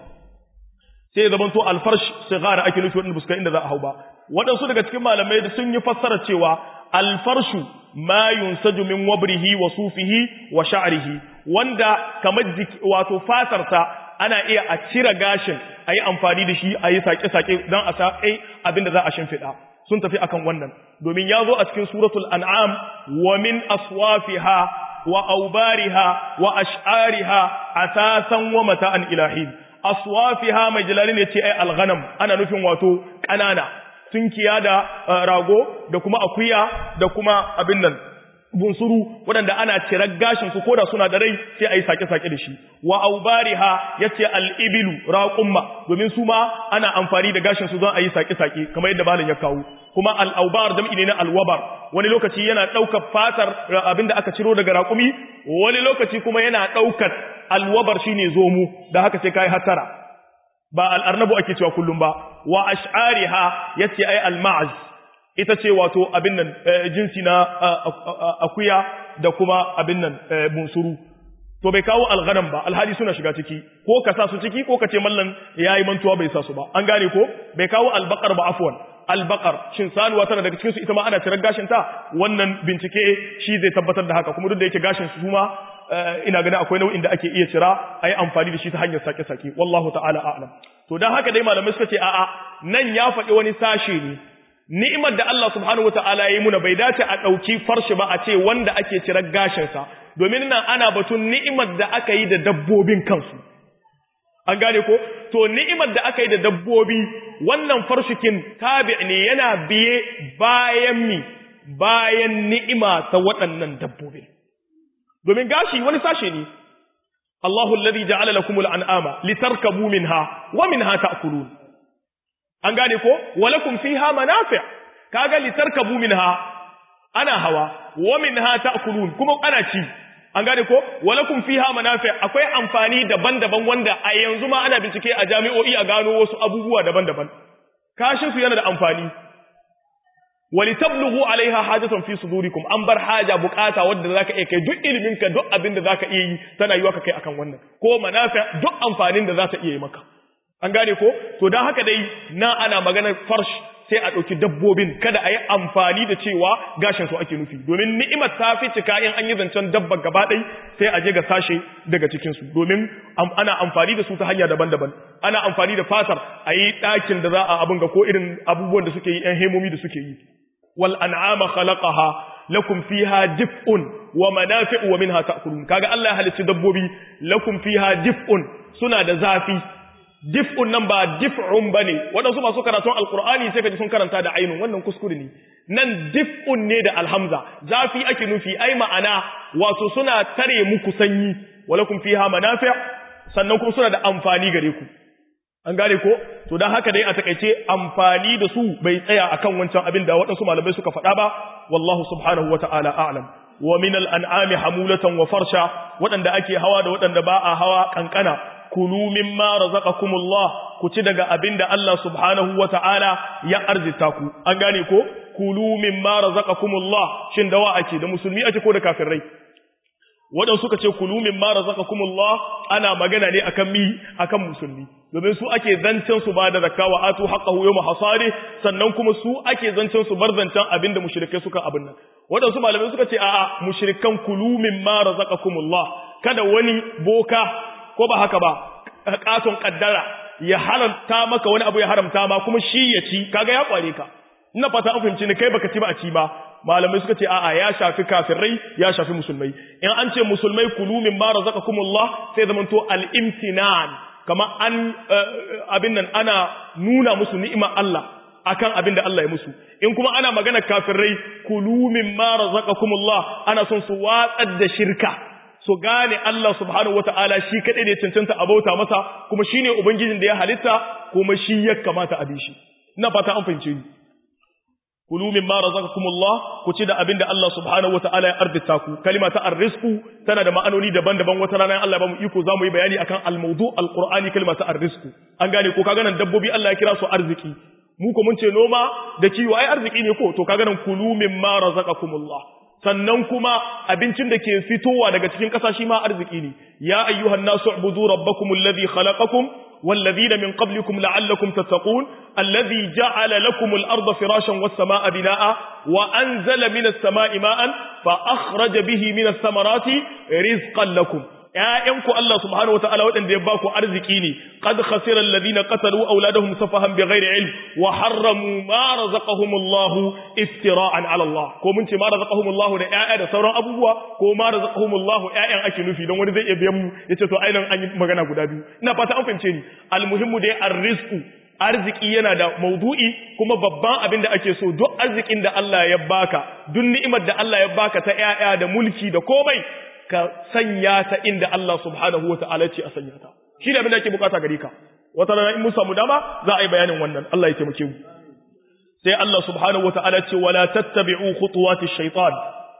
sai ya zamanto alfarsh sigara ake nufi wanda buska inda za a hau ba waɗansu daga cikin malamai da sun yi fassara cewa alfarshu ma yunsaju min wabrihi wa sufihi wa sha'rihi wanda kamar wato fatarsa ana iya a cire gashin a yi amfani da shi a yi sake-sake don a saƙai abin da za a shimfiɗa sun tafi akan wannan domin ya zo a cikin suratul an'am wa min aswafiha wa aubariha wa ash'ariha asasan wa mata'an ilahin aswafiha mai jalali ne ce ai alghanam ana nufin wato ƙanana tunkiya da rago da kuma akuya da kuma abin nan bunsuru waɗanda ana cirar gashin su koda suna da rai sai a yi sake-sake da shi wa aubariha ya ce al'ibilu raƙumma domin su ma ana amfani da gashin su don a yi sake-sake kamar yadda malin ya kawo kuma al'aubar jam'i ne na alwabar wani lokaci yana ɗaukar fatar abinda aka ciro daga raƙumi wani lokaci kuma yana ɗaukar alwabar shine zomo da haka sai kai hatara ba al'arnabu ake cewa kullum ba wa ash'ariha yace ai al-ma'az ita ce wato abin nan jinsi na akuya da kuma abin nan bunsuru to bai kawo alghanam ba alhali suna shiga ciki ko ka sa su ciki ko ka ce mallan yayi mantuwa bai sa su ba an gane ko bai kawo albaqar ba afwan albaqar shin sanuwa tana daga cikin su ita ma ana tirar gashin ta wannan bincike shi zai tabbatar da haka kuma duk da yake gashin su ma ina ganin akwai nau'in da ake iya cira ayi amfani da shi ta hanyar sake-sake wallahu ta'ala a'lam to dan haka dai malamai suka ce a'a nan ya faɗi wani sashe ne ni'imar da Allah subhanahu wata'ala ya yi muna bai dace a ɗauki farshi ba a ce wanda ake cirar gashinsa domin nan ana batun ni'imar da aka yi da dabbobin kansu an gane ko to ni'imar da aka yi da dabbobi wannan farshikin tabi ne yana biye bayan mi bayan ni'ima ta waɗannan dabbobin domin gashi wani sashe ne Allahu alladhi ja'ala lakumul an'ama litarkabu minha wa minha ta'kulun an gane ko walakum fiha manafi' kaga litarkabu minha ana hawa wa minha ta'kulun kuma ana ci an gane ko walakum fiha manafi' akwai amfani daban-daban wanda a yanzu ma ana bincike a jami'o'i a gano wasu abubuwa daban-daban kashin su yana da amfani walitablugu alaiha hajatan fi sudurikum an bar haja bukata wanda zaka iya kai duk ilimin ka duk abin da zaka iya yi tana yiwa ka kai akan wannan ko manafi' duk amfanin da za ta iya yi maka an gane ko to dan haka dai na ana maganar farsh sai a ɗauki dabbobin kada a yi amfani da cewa gashin su ake nufi domin ni'imar ta fi cika in an yi zancen dabba gaba ɗai sai a je ga sashe daga cikinsu domin ana amfani da su ta hanya daban-daban ana amfani da fatar a yi ɗakin da za a abin ga ko irin abubuwan da suke yi ‘yan hemomi da suke yi wal an'ama khalaqaha lakum fiha dif'un wa manafi'u wa minha ta'kulun kaga Allah ya halicci dabbobi lakum fiha dif'un suna da zafi dif'un nan ba dif'un bane waɗansu masu karatun alqur'ani sai kaji sun karanta da ainun wannan kuskure ne nan dif'un ne da alhamza zafi ake nufi ai ma'ana wato suna tare muku sanyi walakum fiha manafi' sannan kuma suna da amfani gare ku an gane ko to dan haka dai a takeice amfani da su bai tsaya akan wancan abin da waɗansu malamai suka faɗa ba wallahu subhanahu wata'ala a'lam wa min al-an'ami hamulatan wa farsha waɗanda ake hawa da waɗanda ba a hawa kankana kulu mimma razaqakumullah ku ci daga abinda Allah subhanahu wata'ala ya arzita ku an gane ko kulu mimma razaqakumullah shin dawa ake da musulmi ake ko da kafirai waɗansu suka ce kulu mimma razaqakumullah ana magana ne akan mi akan musulmi domin su ake zancen su ba da zakka wa atu haqqahu yawma hasadi sannan kuma su ake zancen su bar zancen abinda mushrikai suka abin nan waɗansu malamai suka ce a'a mushrikan kulu mimma razaqakumullah kada wani boka ko ba haka ba katon kaddara ya haramta maka wani abu ya haramta ma kuma shi ya ci kaga ya kware ka ina fata an fahimci ni kai baka ci ba a ci ba malamai suka ce a'a ya shafi kafirai ya shafi musulmai in an ce musulmai kulu min ma razaqakumullah sai zaman to al-imtinan kama an abin nan ana nuna musu ni'imar Allah akan abin da Allah ya musu in kuma ana magana kafirai kulu min ma razaqakumullah ana son su watsar da shirka su gane Allah subhanahu wata'ala shi kadai ne cancanta a bauta masa kuma shine ubangijin da ya halitta kuma shi ya kamata a bi shi ina fata an fahimce ni kulu mimma razaqakumullah ku ci da abinda Allah subhanahu wataala ya arzita ku kalima ta arrizqu tana da ma'anoni daban-daban wata rana Allah ba mu iko zamu yi bayani akan almawdu alqur'ani kalima ta arrizqu an gane ko kaga nan dabbobi Allah ya kira su arziki mu ko mun ce noma da kiwo ai arziki ne ko to kaga nan kulu mimma razaqakumullah sannan kuma abincin da ke fitowa daga cikin ƙasa shi ma arziki ne ya ayyuhan nasu ubudu rabbakum alladhi khalaqakum والذين من قبلكم لعلكم تتقون الذي جعل لكم الأرض فراشا والسماء بناء وأنزل من السماء ماء فأخرج به من الثمرات رزقا لكم ‘ya'yanku Allah subhanahu wa ta'ala waɗanda ya baku arziki ne, ƙad khasirar ladina ƙasaru auladahum safahan bi ghairi ilm wa harramu ma razaqahumullahu iftira'an ala Allah ko mun ce ma razaqahumullahu da ‘ya'ya da sauran abubuwa ko ma razaqahumullahu ‘ya'yan ake nufi don wani zai iya biyan mu yace to ainihin an yi magana guda biyu ina fata an fahimce ni almuhimmu dai arrizqu arziki yana da maudu'i kuma babban abin da ake so duk arzikin da Allah ya baka duk ni'imar da Allah ya baka ta ‘ya'ya da mulki da komai ka sanya ta inda Allah subhanahu wata'ala ce a sanya ta shi da abin da ake bukata gare ka wata rana in mun samu dama za a yi bayanin wannan Allah ya taimake mu sai Allah subhanahu wata'ala ce wala tattabi'u khutuwati shaytan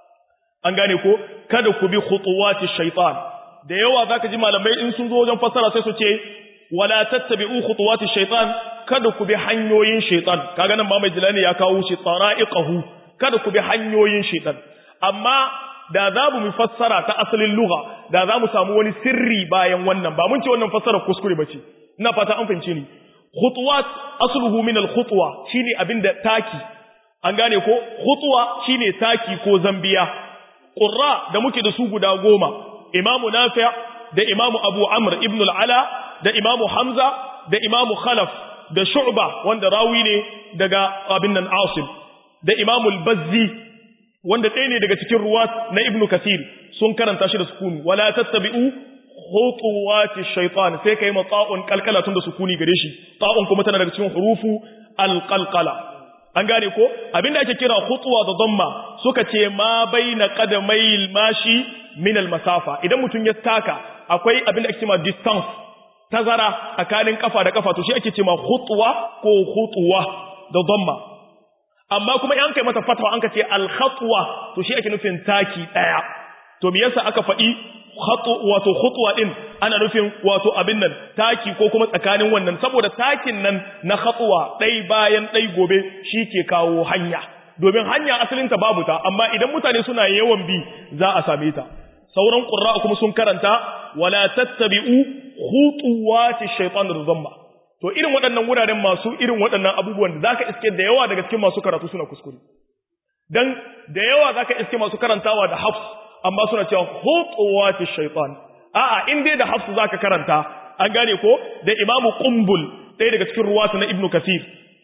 an gane ko kada ku bi khutuwati shaytan da yawa zaka ji malamai in sun zo wajen fassara sai su ce wala tattabi'u khutuwati shaytan kada ku bi hanyoyin shaytan kaga nan ma mai jilani ya kawo shi tsara'iqahu kada ku bi hanyoyin shaytan amma da za mu fassara ta asalin lugha da za mu samu wani sirri bayan wannan ba mun ce wannan fassara kuskure ba ce ina fata an fahimce ni khutuwat asluhu min al-khutwa shine abinda taki an gane ko khutwa shine taki ko zambiya qurra da muke da su guda goma imamu nafi' da imamu abu amr ibn al-ala da imamu hamza da imamu khalaf da shu'ba wanda rawi ne daga abin nan asim da imamu al-bazzi wanda ɗaya ne daga cikin ruwa na ibnu kasir sun karanta shi da sukuni wala tattabi'u khutuwati shaytan sai kai mata'un kalkala tun da sukuni gare shi ta'un kuma tana daga cikin hurufu alqalqala an gane ko abinda ake kira khutwa da dhamma suka ce ma baina qadamayil mashi min almasafa idan mutum ya taka akwai abinda ake cewa distance tazara tsakanin kafa da kafa to shi ake cewa khutwa ko khutwa da dhamma amma kuma in kai mata fatwa an ka ce al-khatwa to shi ake nufin taki daya to me yasa aka faɗi khatu wato khutwa din ana nufin wato abin nan taki ko kuma tsakanin wannan saboda takin nan na khatwa dai bayan dai gobe shi ke kawo hanya domin hanya asalin ta babu ta amma idan mutane suna yawan bi za a same ta sauran qurra kuma sun karanta wala tattabi'u khutuwati shaytanir zamma to irin waɗannan wuraren masu irin waɗannan abubuwan da zaka iske da yawa daga cikin masu karatu suna kuskure dan da yawa zaka iske masu karantawa da hafs amma suna cewa khutuwati shaytan a'a in dai da hafs zaka karanta an gane ko da imamu qumbul ɗaya daga cikin ruwata na ibnu kasir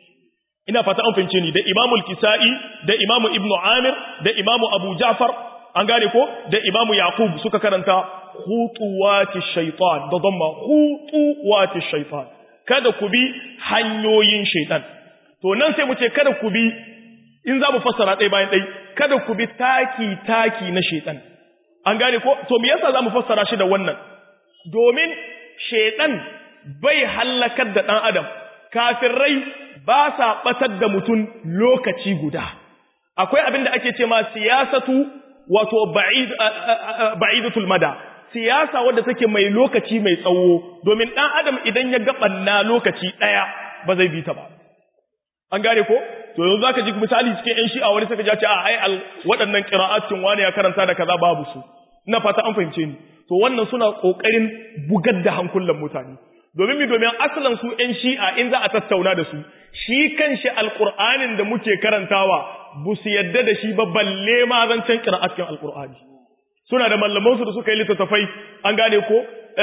ina fata an fahimce ni da imamu al-kisa'i da imamu ibnu amir da imamu abu ja'far an gane ko da imamu yaqub suka karanta khutuwati shaytan da dhamma khutuwati shaytan kada ku bi hanyoyin shaitan to nan sai mu ce kada ku bi in za mu fassara ɗaya bayan ɗai kada ku bi taki-taki na shaitan an gane ko to me yasa za mu fassara shi da wannan domin shaitan bai hallakar da ɗan adam kafirai ba sa ɓatar da mutum lokaci guda akwai abin da ake ce ma siyasatu wato ba'idatul mada siyasa wadda take mai lokaci mai tsawo domin ɗan adam idan ya gabanna lokaci ɗaya ba zai bi ta ba an gane ko to yanzu zaka ji misali cikin yan shi'a wani saka ce a ai waɗannan qira'atin wani ya karanta da kaza babu su ina fata an fahimce ni to wannan suna kokarin bugar da hankulan mutane domin mi domin asalan su yan shi'a in za a tattauna da su shi kanshi alqur'anin da muke karantawa bu su yadda da shi ba balle ma zancen qira'atin alqur'ani suna da mallaman su da suka yi littattafai an gane ko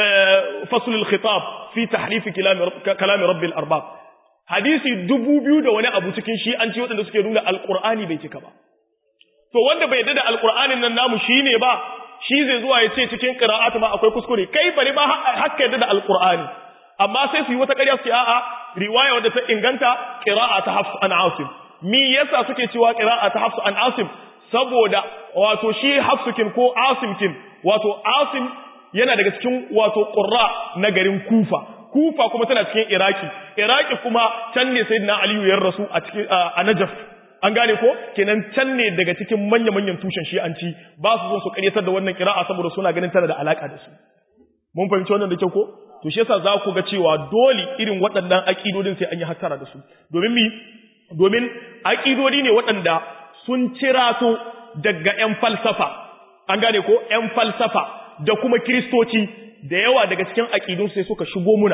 faslul khitab fi tahrif kalam rabbil arbab hadisi dubu biyu da wani abu cikin shi an ci waɗanda suke nuna alƙur'ani bai cika ba to wanda bai yadda da alƙur'anin nan namu shi ne ba shi zai zuwa ya ce cikin ƙira'atu ma akwai kuskure kai bari ba haka yadda da alƙur'ani amma sai su yi wata ƙarya su ce a'a riwaya wadda ta inganta ƙira'a ta hafsu an asim mi yasa suke cewa ƙira'a ta hafsu an asim saboda wato shi hafsukin ko asimkin wato asim yana daga cikin wato ƙurra na garin kufa kufa kuma tana cikin iraki iraki kuma can ne sayyidina aliyu ya rasu a cikin a najaf an gane ko kenan can ne daga cikin manya manyan tushen shi'anci ba su son su karyatar da wannan kira'a saboda suna ganin tana da alaka da su mun fahimci wannan da kyau ko to shi yasa za ku ga cewa dole irin waɗannan aƙidodin sai an yi hattara da su domin mi domin aƙidodi ne waɗanda sun cirato daga ƴan falsafa an gane ko ƴan falsafa da kuma kiristoci da yawa daga cikin aƙidun sai suka shigo muna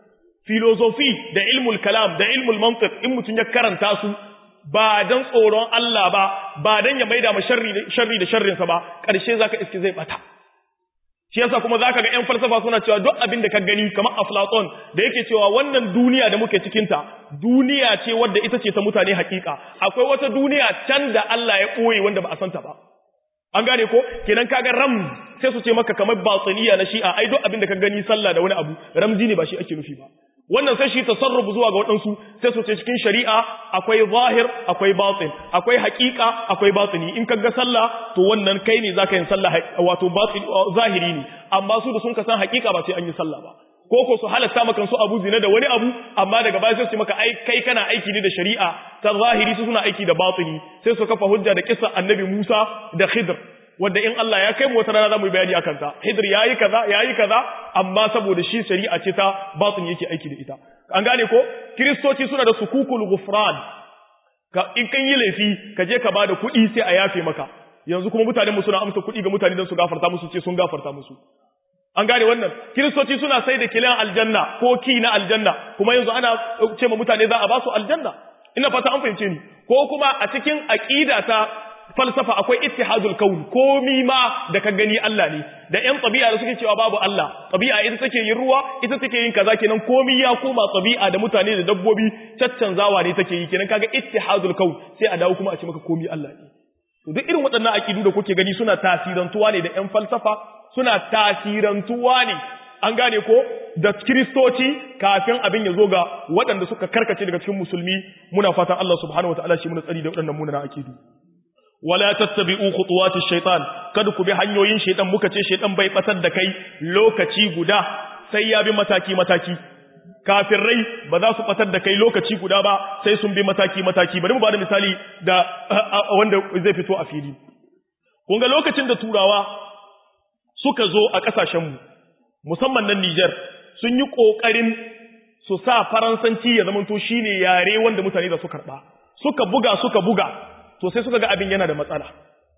filosofi da ilmul kalam da ilmul mantiq in mutum ya karanta su ba dan tsoron Allah ba ba dan ya maida ma sharri sharri da sharrin sa ba karshe zaka iske zai bata shi yasa kuma zaka ga ƴan falsafa suna cewa duk abin da ka gani kamar Aflaton da yake cewa wannan duniya da muke cikin ta duniya ce wadda ita ce ta mutane hakika akwai wata duniya can da Allah ya ɓoye wanda ba a santa ba an gane ko kenan kaga ram sai su ce maka kamar batiniya na shi'a ai duk abin da ka gani sallah da wani abu ramzi ne ba shi ake nufi ba wannan sai shi tasarrufu zuwa ga waɗansu sai su ce cikin shari'a akwai zahir akwai batin akwai haƙiƙa akwai batini in ka ga sallah to wannan kai ne zaka yin sallah wato batin zahiri ne amma su da sun ka san haƙiƙa ba sai an yi sallah ba ko ko su halatta maka su abu zina da wani abu amma daga baya sai su maka ai kai kana aiki ne da shari'a ta zahiri su suna aiki da batini sai su kafa hujja da kissa annabi Musa da Khidr wanda in Allah ya kai mu wata rana zamu yi bayani akan ta Khidr yayi kaza yayi kaza amma saboda shi shari'a ce ta batini yake aiki da ita an gane ko kristoci suna da sukukul ghufran ka in kan yi laifi ka je ka bada kuɗi sai a yafe maka yanzu kuma mutanen mu suna amsa kuɗi ga mutane don su gafarta musu ce sun gafarta musu an gane wannan kiristoci suna sai da kilan aljanna ko ki na aljanna kuma yanzu ana ce ma mutane za a ba su aljanna ina fata an fahimce ni ko kuma a cikin aqida ta falsafa akwai ittihadul kaun komi ma da ka gani Allah ne da ƴan tabi'a da suke cewa babu Allah tabi'a ita take yin ruwa ita take yin kaza kenan komi ya koma tabi'a da mutane da dabbobi caccanzawa ne take yi kenan kaga ittihadul kaun sai a dawo kuma a ce maka komi Allah ne to duk irin waɗannan aqidu da kuke gani suna tasirantuwa ne da ƴan falsafa suna tasirantuwa ne an gane ko da kiristoci kafin abin ya zo ga waɗanda suka karkace daga cikin musulmi muna fatan Allah subhanahu wataala shi muna tsari da waɗannan munana aqidu wala tattabi'u khutuwati shaitan kada ku bi hanyoyin shaitan muka ce shaitan bai batar da kai lokaci guda sai ya bi mataki mataki kafirai ba za su batar da kai lokaci guda ba sai sun bi mataki mataki bari mu bada misali da wanda zai fito a fili kun ga lokacin da turawa suka zo a kasashenmu musamman nan Niger sun yi kokarin su sa faransanci ya zamanto shine yare wanda mutane da su karba suka buga suka buga to sai suka ga abin yana da matsala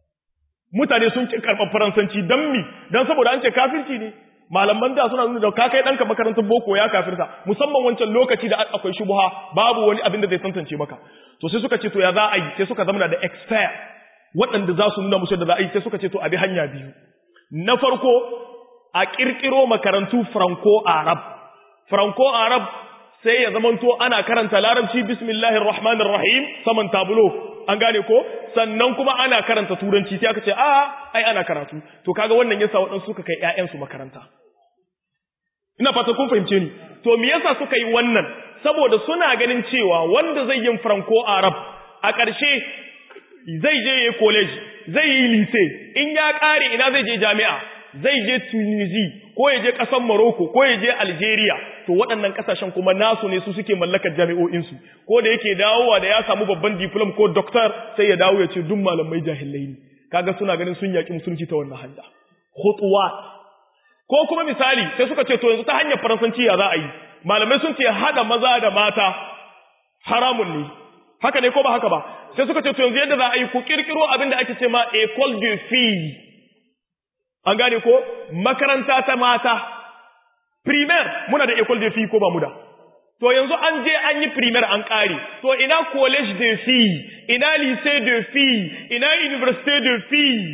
mutane sun ci karɓar faransanci don mi don saboda an ce kafirci ne malaman da suna nuna da ka kai ɗanka makarantar boko ya kafirta musamman wancan lokaci da akwai shubuha babu wani abin da zai tantance maka to sai suka ce to ya za a yi sai suka zama da expert waɗanda za su nuna musu da za a yi sai suka ce to a bi hanya biyu na farko a ƙirƙiro makarantu franco arab franco arab sai ya zamanto ana karanta larabci bismillahir rahmanir rahim saman tabulo an gane ko sannan kuma ana karanta turanci sai aka ce a ai ana karatu to kaga wannan yasa waɗansu suka kai ƴaƴansu makaranta ina fata kun fahimce ni to me yasa suka yi wannan saboda suna ganin cewa wanda zai yin franco arab a ƙarshe zai je yayi college zai yi lycée in ya ƙare ina zai je jami'a zai je Tunisia ko ya je ƙasar Morocco ko ya je Algeria to waɗannan ƙasashen kuma nasu ne su suke mallakar jami'o'insu ko da yake dawowa da ya samu babban diplom ko doctor sai ya dawo ya ce duk malamai jahilai ne kaga suna ganin sun yaƙi musulunci ta wannan hanya khutuwat ko kuma misali sai suka ce to yanzu ta hanyar faransanci ya za a yi malamai sun ce hada maza da mata haramun ne haka ne ko ba haka ba sai suka ce to yanzu yadda za a yi ku kirkiro abin da ake ce ma école de filles an gane ko makaranta ta mata primaire muna da école de filles ko ba mu da to yanzu an je an yi primaire an kare to ina college de filles ina lycée de filles ina université de filles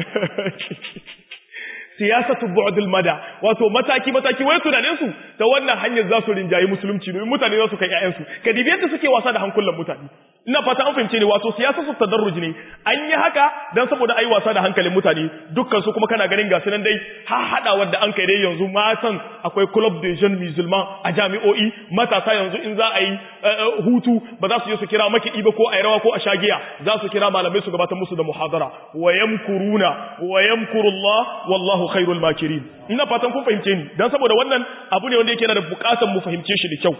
siyasatu bu'dul mada wato mataki mataki wai tunanin su ta wannan hanyar za su rinjayi musulunci domin mutane za su kai ƴaƴan su ka dibi yadda suke wasa da hankulan mutane ina fata an fahimce ne wato siyasa su tadarruj ne an yi haka dan saboda ai wasa da hankalin mutane dukkan su kuma kana ganin ga sunan dai ha hada wanda an kai dai yanzu matan akwai club de jeunes musulmans a jami'o'i matasa yanzu in za a yi hutu ba za su je su kira makiɗi ba ko a rawa ko a shagiya za su kira malamai su gabatar musu da muhadara wa yamkuruna wa yamkurullah wallahu khairul makirin ina fatan kun fahimce ni dan saboda wannan abu ne wanda yake yana da bukatar mu fahimce shi da kyau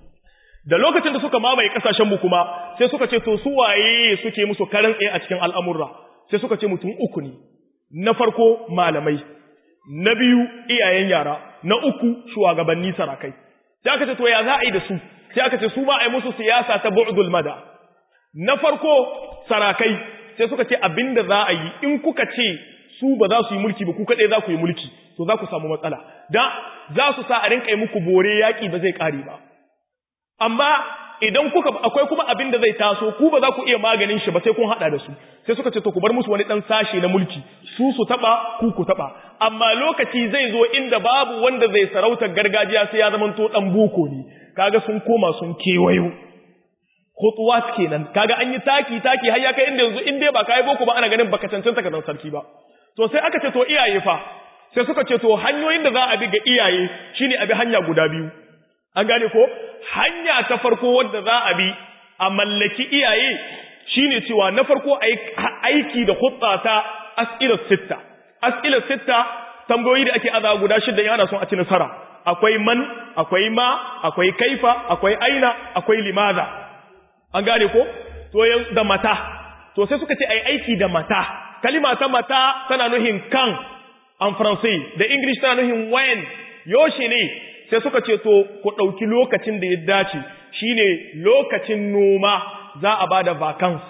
da lokacin da suka mamaye kasashen mu kuma sai suka ce to su waye suke musu karan tsaye a cikin al'amurra sai suka ce mutum uku ne na farko malamai na biyu iyayen yara na uku shugabanni sarakai sai aka ce to ya za a yi da su sai aka ce su ba a yi musu siyasa ta bu'dul mada na farko sarakai sai suka ce abinda za a yi in kuka ce su ba za su yi mulki ba ku kaɗai za ku yi mulki to za ku samu matsala da za su sa a rinka yi muku bore yaƙi ba zai ƙare ba amma idan kuka akwai kuma abin da zai taso ku ba za ku iya maganin shi ba sai kun haɗa da su sai suka ce to ku bar musu wani ɗan sashe na mulki su su taɓa ku ku taɓa amma lokaci zai zo inda babu wanda zai sarautar gargajiya sai ya zamanto ɗan boko ne kaga sun koma sun kewayo khutuwat kenan kaga an yi taki taki har ya kai inda yanzu in dai ba kai boko ba ana ganin baka cancanta ka zan sarki ba to sai aka ce to iyaye fa sai suka ce to hanyoyin da za a bi ga iyaye shine a bi hanya guda biyu an gane ko hanya ta farko wadda za a bi a mallaki iyaye shine cewa na farko aiki da hutsa ta as'ilar sitta as'ilar sitta tambayoyi da ake aza guda shida yana son a ci nasara akwai man akwai ma akwai kaifa akwai aina akwai limaza an gane ko to da mata to sai suka ce ai aiki da mata kalima ta mata tana nuhin kan en français da english tana nuhin when yoshi ne sai suka ce to ku ɗauki lokacin da ya dace shine lokacin noma za a bada vacance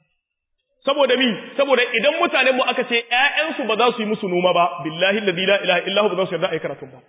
saboda mi saboda idan mutanen mu aka ce ƴaƴansu ba za su yi musu noma ba billahi la ilaha illa hu ba za su yarda ai karatu ba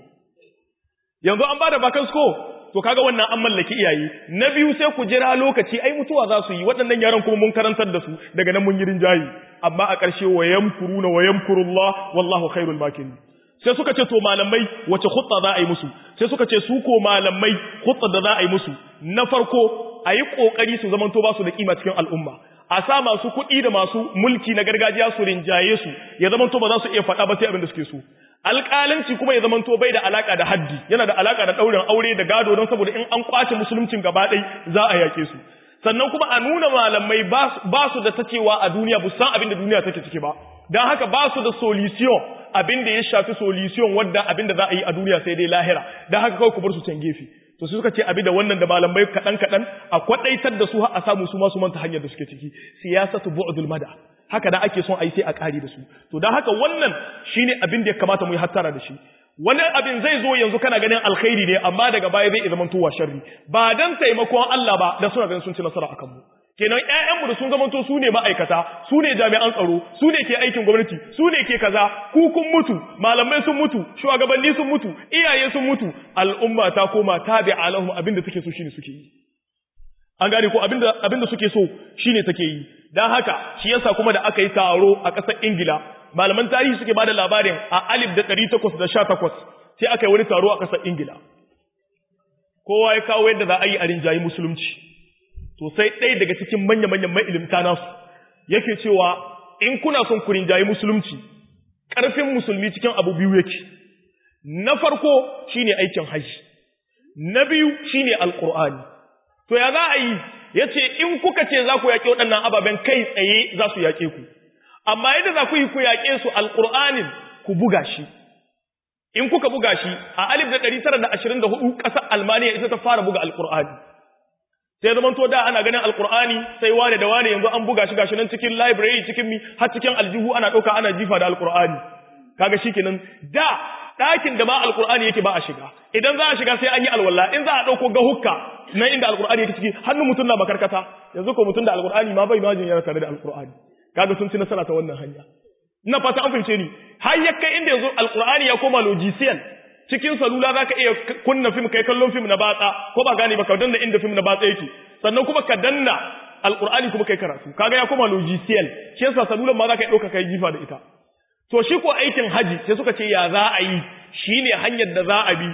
yanzu an bada vacance ko to kaga wannan an mallaki iyaye na biyu sai ku jira lokaci ai mutuwa za su yi waɗannan yaran kuma mun karantar da su daga nan mun yi rinjayi amma a ƙarshe wa yamkuruna wa yamkurullah wallahu khairul makirin sai suka ce to malamai wace khutta za a yi musu sai suka ce su ko malamai khutta da za a yi musu na farko a yi kokari su zamanto ba su da kima cikin al'umma a sa masu kuɗi da masu mulki na gargajiya su rinjaye su ya zamanto ba za su iya faɗa ba sai abin da suke so alƙalanci kuma ya zamanto bai da alaka da haddi yana da alaka da ɗaurin aure da gado don saboda in an kwace musuluncin gaba ɗai za a yake su sannan kuma a nuna malamai ba su da ta cewa a duniya bu san abin da duniya take ciki ba don haka ba su da solution abin da ya shafi solution wadda abin da za a yi a duniya sai dai lahira don haka kawai ku bar su can gefe to su suka ce abin da wannan da malamai kaɗan kaɗan a kwaɗaitar da su har a samu su masu manta hanyar da suke ciki siyasatu bu'dul mada haka da ake son a yi sai a ƙari da su to don haka wannan shine abin da ya kamata mu yi hattara da shi wani abin zai zo yanzu kana ganin alkhairi ne amma daga baya zai zama tuwa sharri ba dan taimakon Allah ba da suna ganin sun ci nasara akan mu kenan ƴaƴanmu da sun zamanto su ne ma'aikata su ne jami'an tsaro su ne ke aikin gwamnati su ne ke kaza ku kun mutu malamai sun mutu shugabanni sun mutu iyaye sun mutu al'umma ta koma tabi'a lahum abinda take so shine suke yi an gane ko abinda abinda suke so shine take yi dan haka shi yasa kuma da aka yi taro a ƙasar Ingila malaman tarihi suke bada labarin a alif da 1818 sai aka yi wani taro a ƙasar Ingila kowa ya kawo yadda za a yi a rinjayi musulunci to sai ɗaya daga cikin manya-manyan ma'ilimta nasu yake cewa in kuna son ku rinjayi musulunci ƙarfin musulmi cikin abu biyu yake na farko shine aikin haji na biyu shine alƙur'ani to ya za a yi ya ce in kuka ce za ku yaƙe waɗannan ababen kai tsaye za su yaƙe ku amma yadda za ku yi ku yaƙe su alƙur'anin ku buga shi in kuka buga shi a alif da ɗari tara da ashirin da hudu ƙasar almaniya ita ta fara buga alƙur'ani sai zaman to da ana ganin alƙur'ani sai wane da wane yanzu an buga shi gashi nan cikin library cikin mi har cikin aljihu ana ɗauka ana jifa da alƙur'ani kaga shikenan da ɗakin da ba alqur'ani yake ba a shiga idan za a shiga sai an yi alwala in za a dauko ga hukka na inda alqur'ani yake ciki hannun mutum na makarkata yanzu ko mutum da alqur'ani ma bai majin yana tare da alqur'ani kaga sun ci nasara ta wannan hanya ina fata an fahimce ni har ya kai inda yanzu alqur'ani ya koma logician cikin salula zaka iya kunna film kai kallon film na batsa ko ba gane ba ka danna inda film na batsa yake sannan kuma ka danna alqur'ani kuma kai karatu kaga ya koma logician shi yasa salulan ma zaka iya dauka kai jifa da ita to shi ko aikin haji sai suka ce ya za a yi shine hanyar da za a bi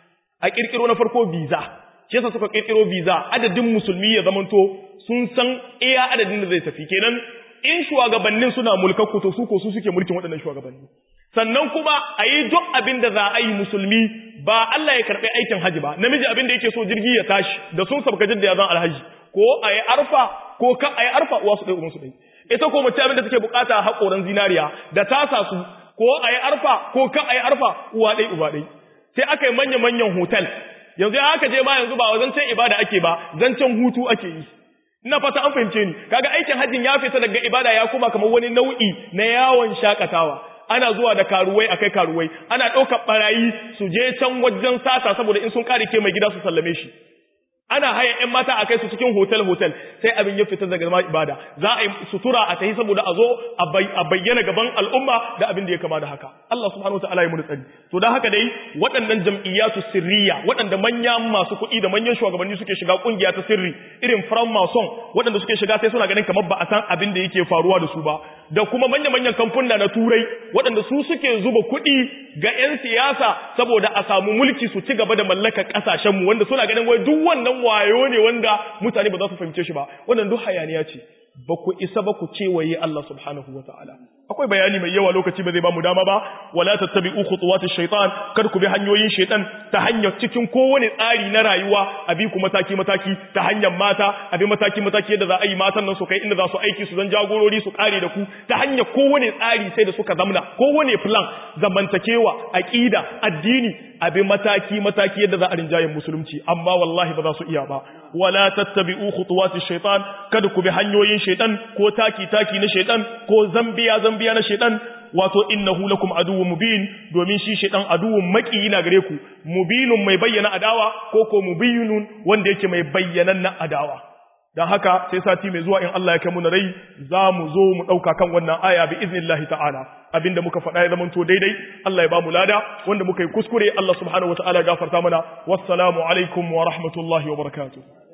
a kirkiro na farko visa shi yasa suka kirkiro visa adadin musulmi ya zamanto sun san iya adadin da zai tafi kenan in shugabannin suna mulkakku to su ko su suke mulkin waɗannan shugabanni sannan kuma a yi duk abin da za a yi musulmi ba Allah ya karɓi aikin haji ba namiji abin da yake so jirgi ya tashi da sun sabka jidda ya zan alhaji ko a yi arfa ko kan a yi arfa uwa su ɗai uwansu ɗai ita ko mace abin da take bukata haƙoran zinariya da tasa su ko a yi arfa ko kan a yi arfa uwa ɗai uba ɗai sai aka yi manya-manyan hotel yanzu ya aka je ma yanzu ba zancen ibada ake ba zancen hutu ake yi ina fata an fahimce ni kaga aikin hajjin ya fita daga ibada ya kuma kamar wani nau'i na yawon shakatawa ana zuwa da karuwai akai karuwai ana ɗaukar barayi su je can wajen sata saboda in sun kare ke mai gida su sallame shi ana haya ƴan mata a kai su cikin hotel hotel sai abin ya fita daga zama ibada za a yi sutura a tahi saboda a zo a bayyana gaban al'umma da abin da ya kama da haka Allah subhanahu wataala ya mu tsari to dan haka dai waɗannan jam'iyyatu sirriya waɗanda manyan masu kuɗi da manyan shugabanni suke shiga kungiya ta sirri irin from mason waɗanda suke shiga sai suna ganin kamar ba a san abin da yake faruwa da su ba da kuma manya manyan kamfuna na turai waɗanda su suke zuba kuɗi ga 'yan siyasa saboda a samu mulki su ci gaba da mallakar ƙasashenmu wanda suna ganin wai duk wannan wayo ne wanda mutane ba za su fahimce shi ba wannan duk hayaniya ce ba ku isa ba ku cewaye Allah subhanahu wa ta'ala akwai bayani mai yawa lokaci ba zai ba mu dama ba wala tattabi'u khutuwatish shaitan kar ku bi hanyoyin shaitan ta hanyar cikin kowane tsari na rayuwa a bi ku mataki mataki ta hanyar mata a bi mataki mataki yadda za a yi matan nan su kai inda za su aiki su zan jagorori su kare da ku ta hanyar kowane tsari sai da suka zamna kowane plan zamantakewa aqida addini a bi mataki mataki yadda za a rinjayen musulunci amma wallahi ba za su iya ba wala tattabi'u khutuwatish shaitan kada ku bi hanyoyin shaitan ko taki taki na shaitan ko zambiya zambiya na shaitan wato innahu lakum aduwwun mubin domin shi shaitan aduwwun maki na gare ku mubinun mai bayyana adawa ko ko mubinun wanda yake mai bayyanan na adawa dan haka sai sati mai zuwa in Allah ya kai mu na rai za mu zo mu dauka kan wannan aya bi iznillahi ta'ala abinda muka faɗa ya zamanto daidai Allah ya ba mu lada wanda muka yi kuskure Allah subhanahu wataala ya gafarta mana wassalamu alaikum wa rahmatullahi wa barakatuh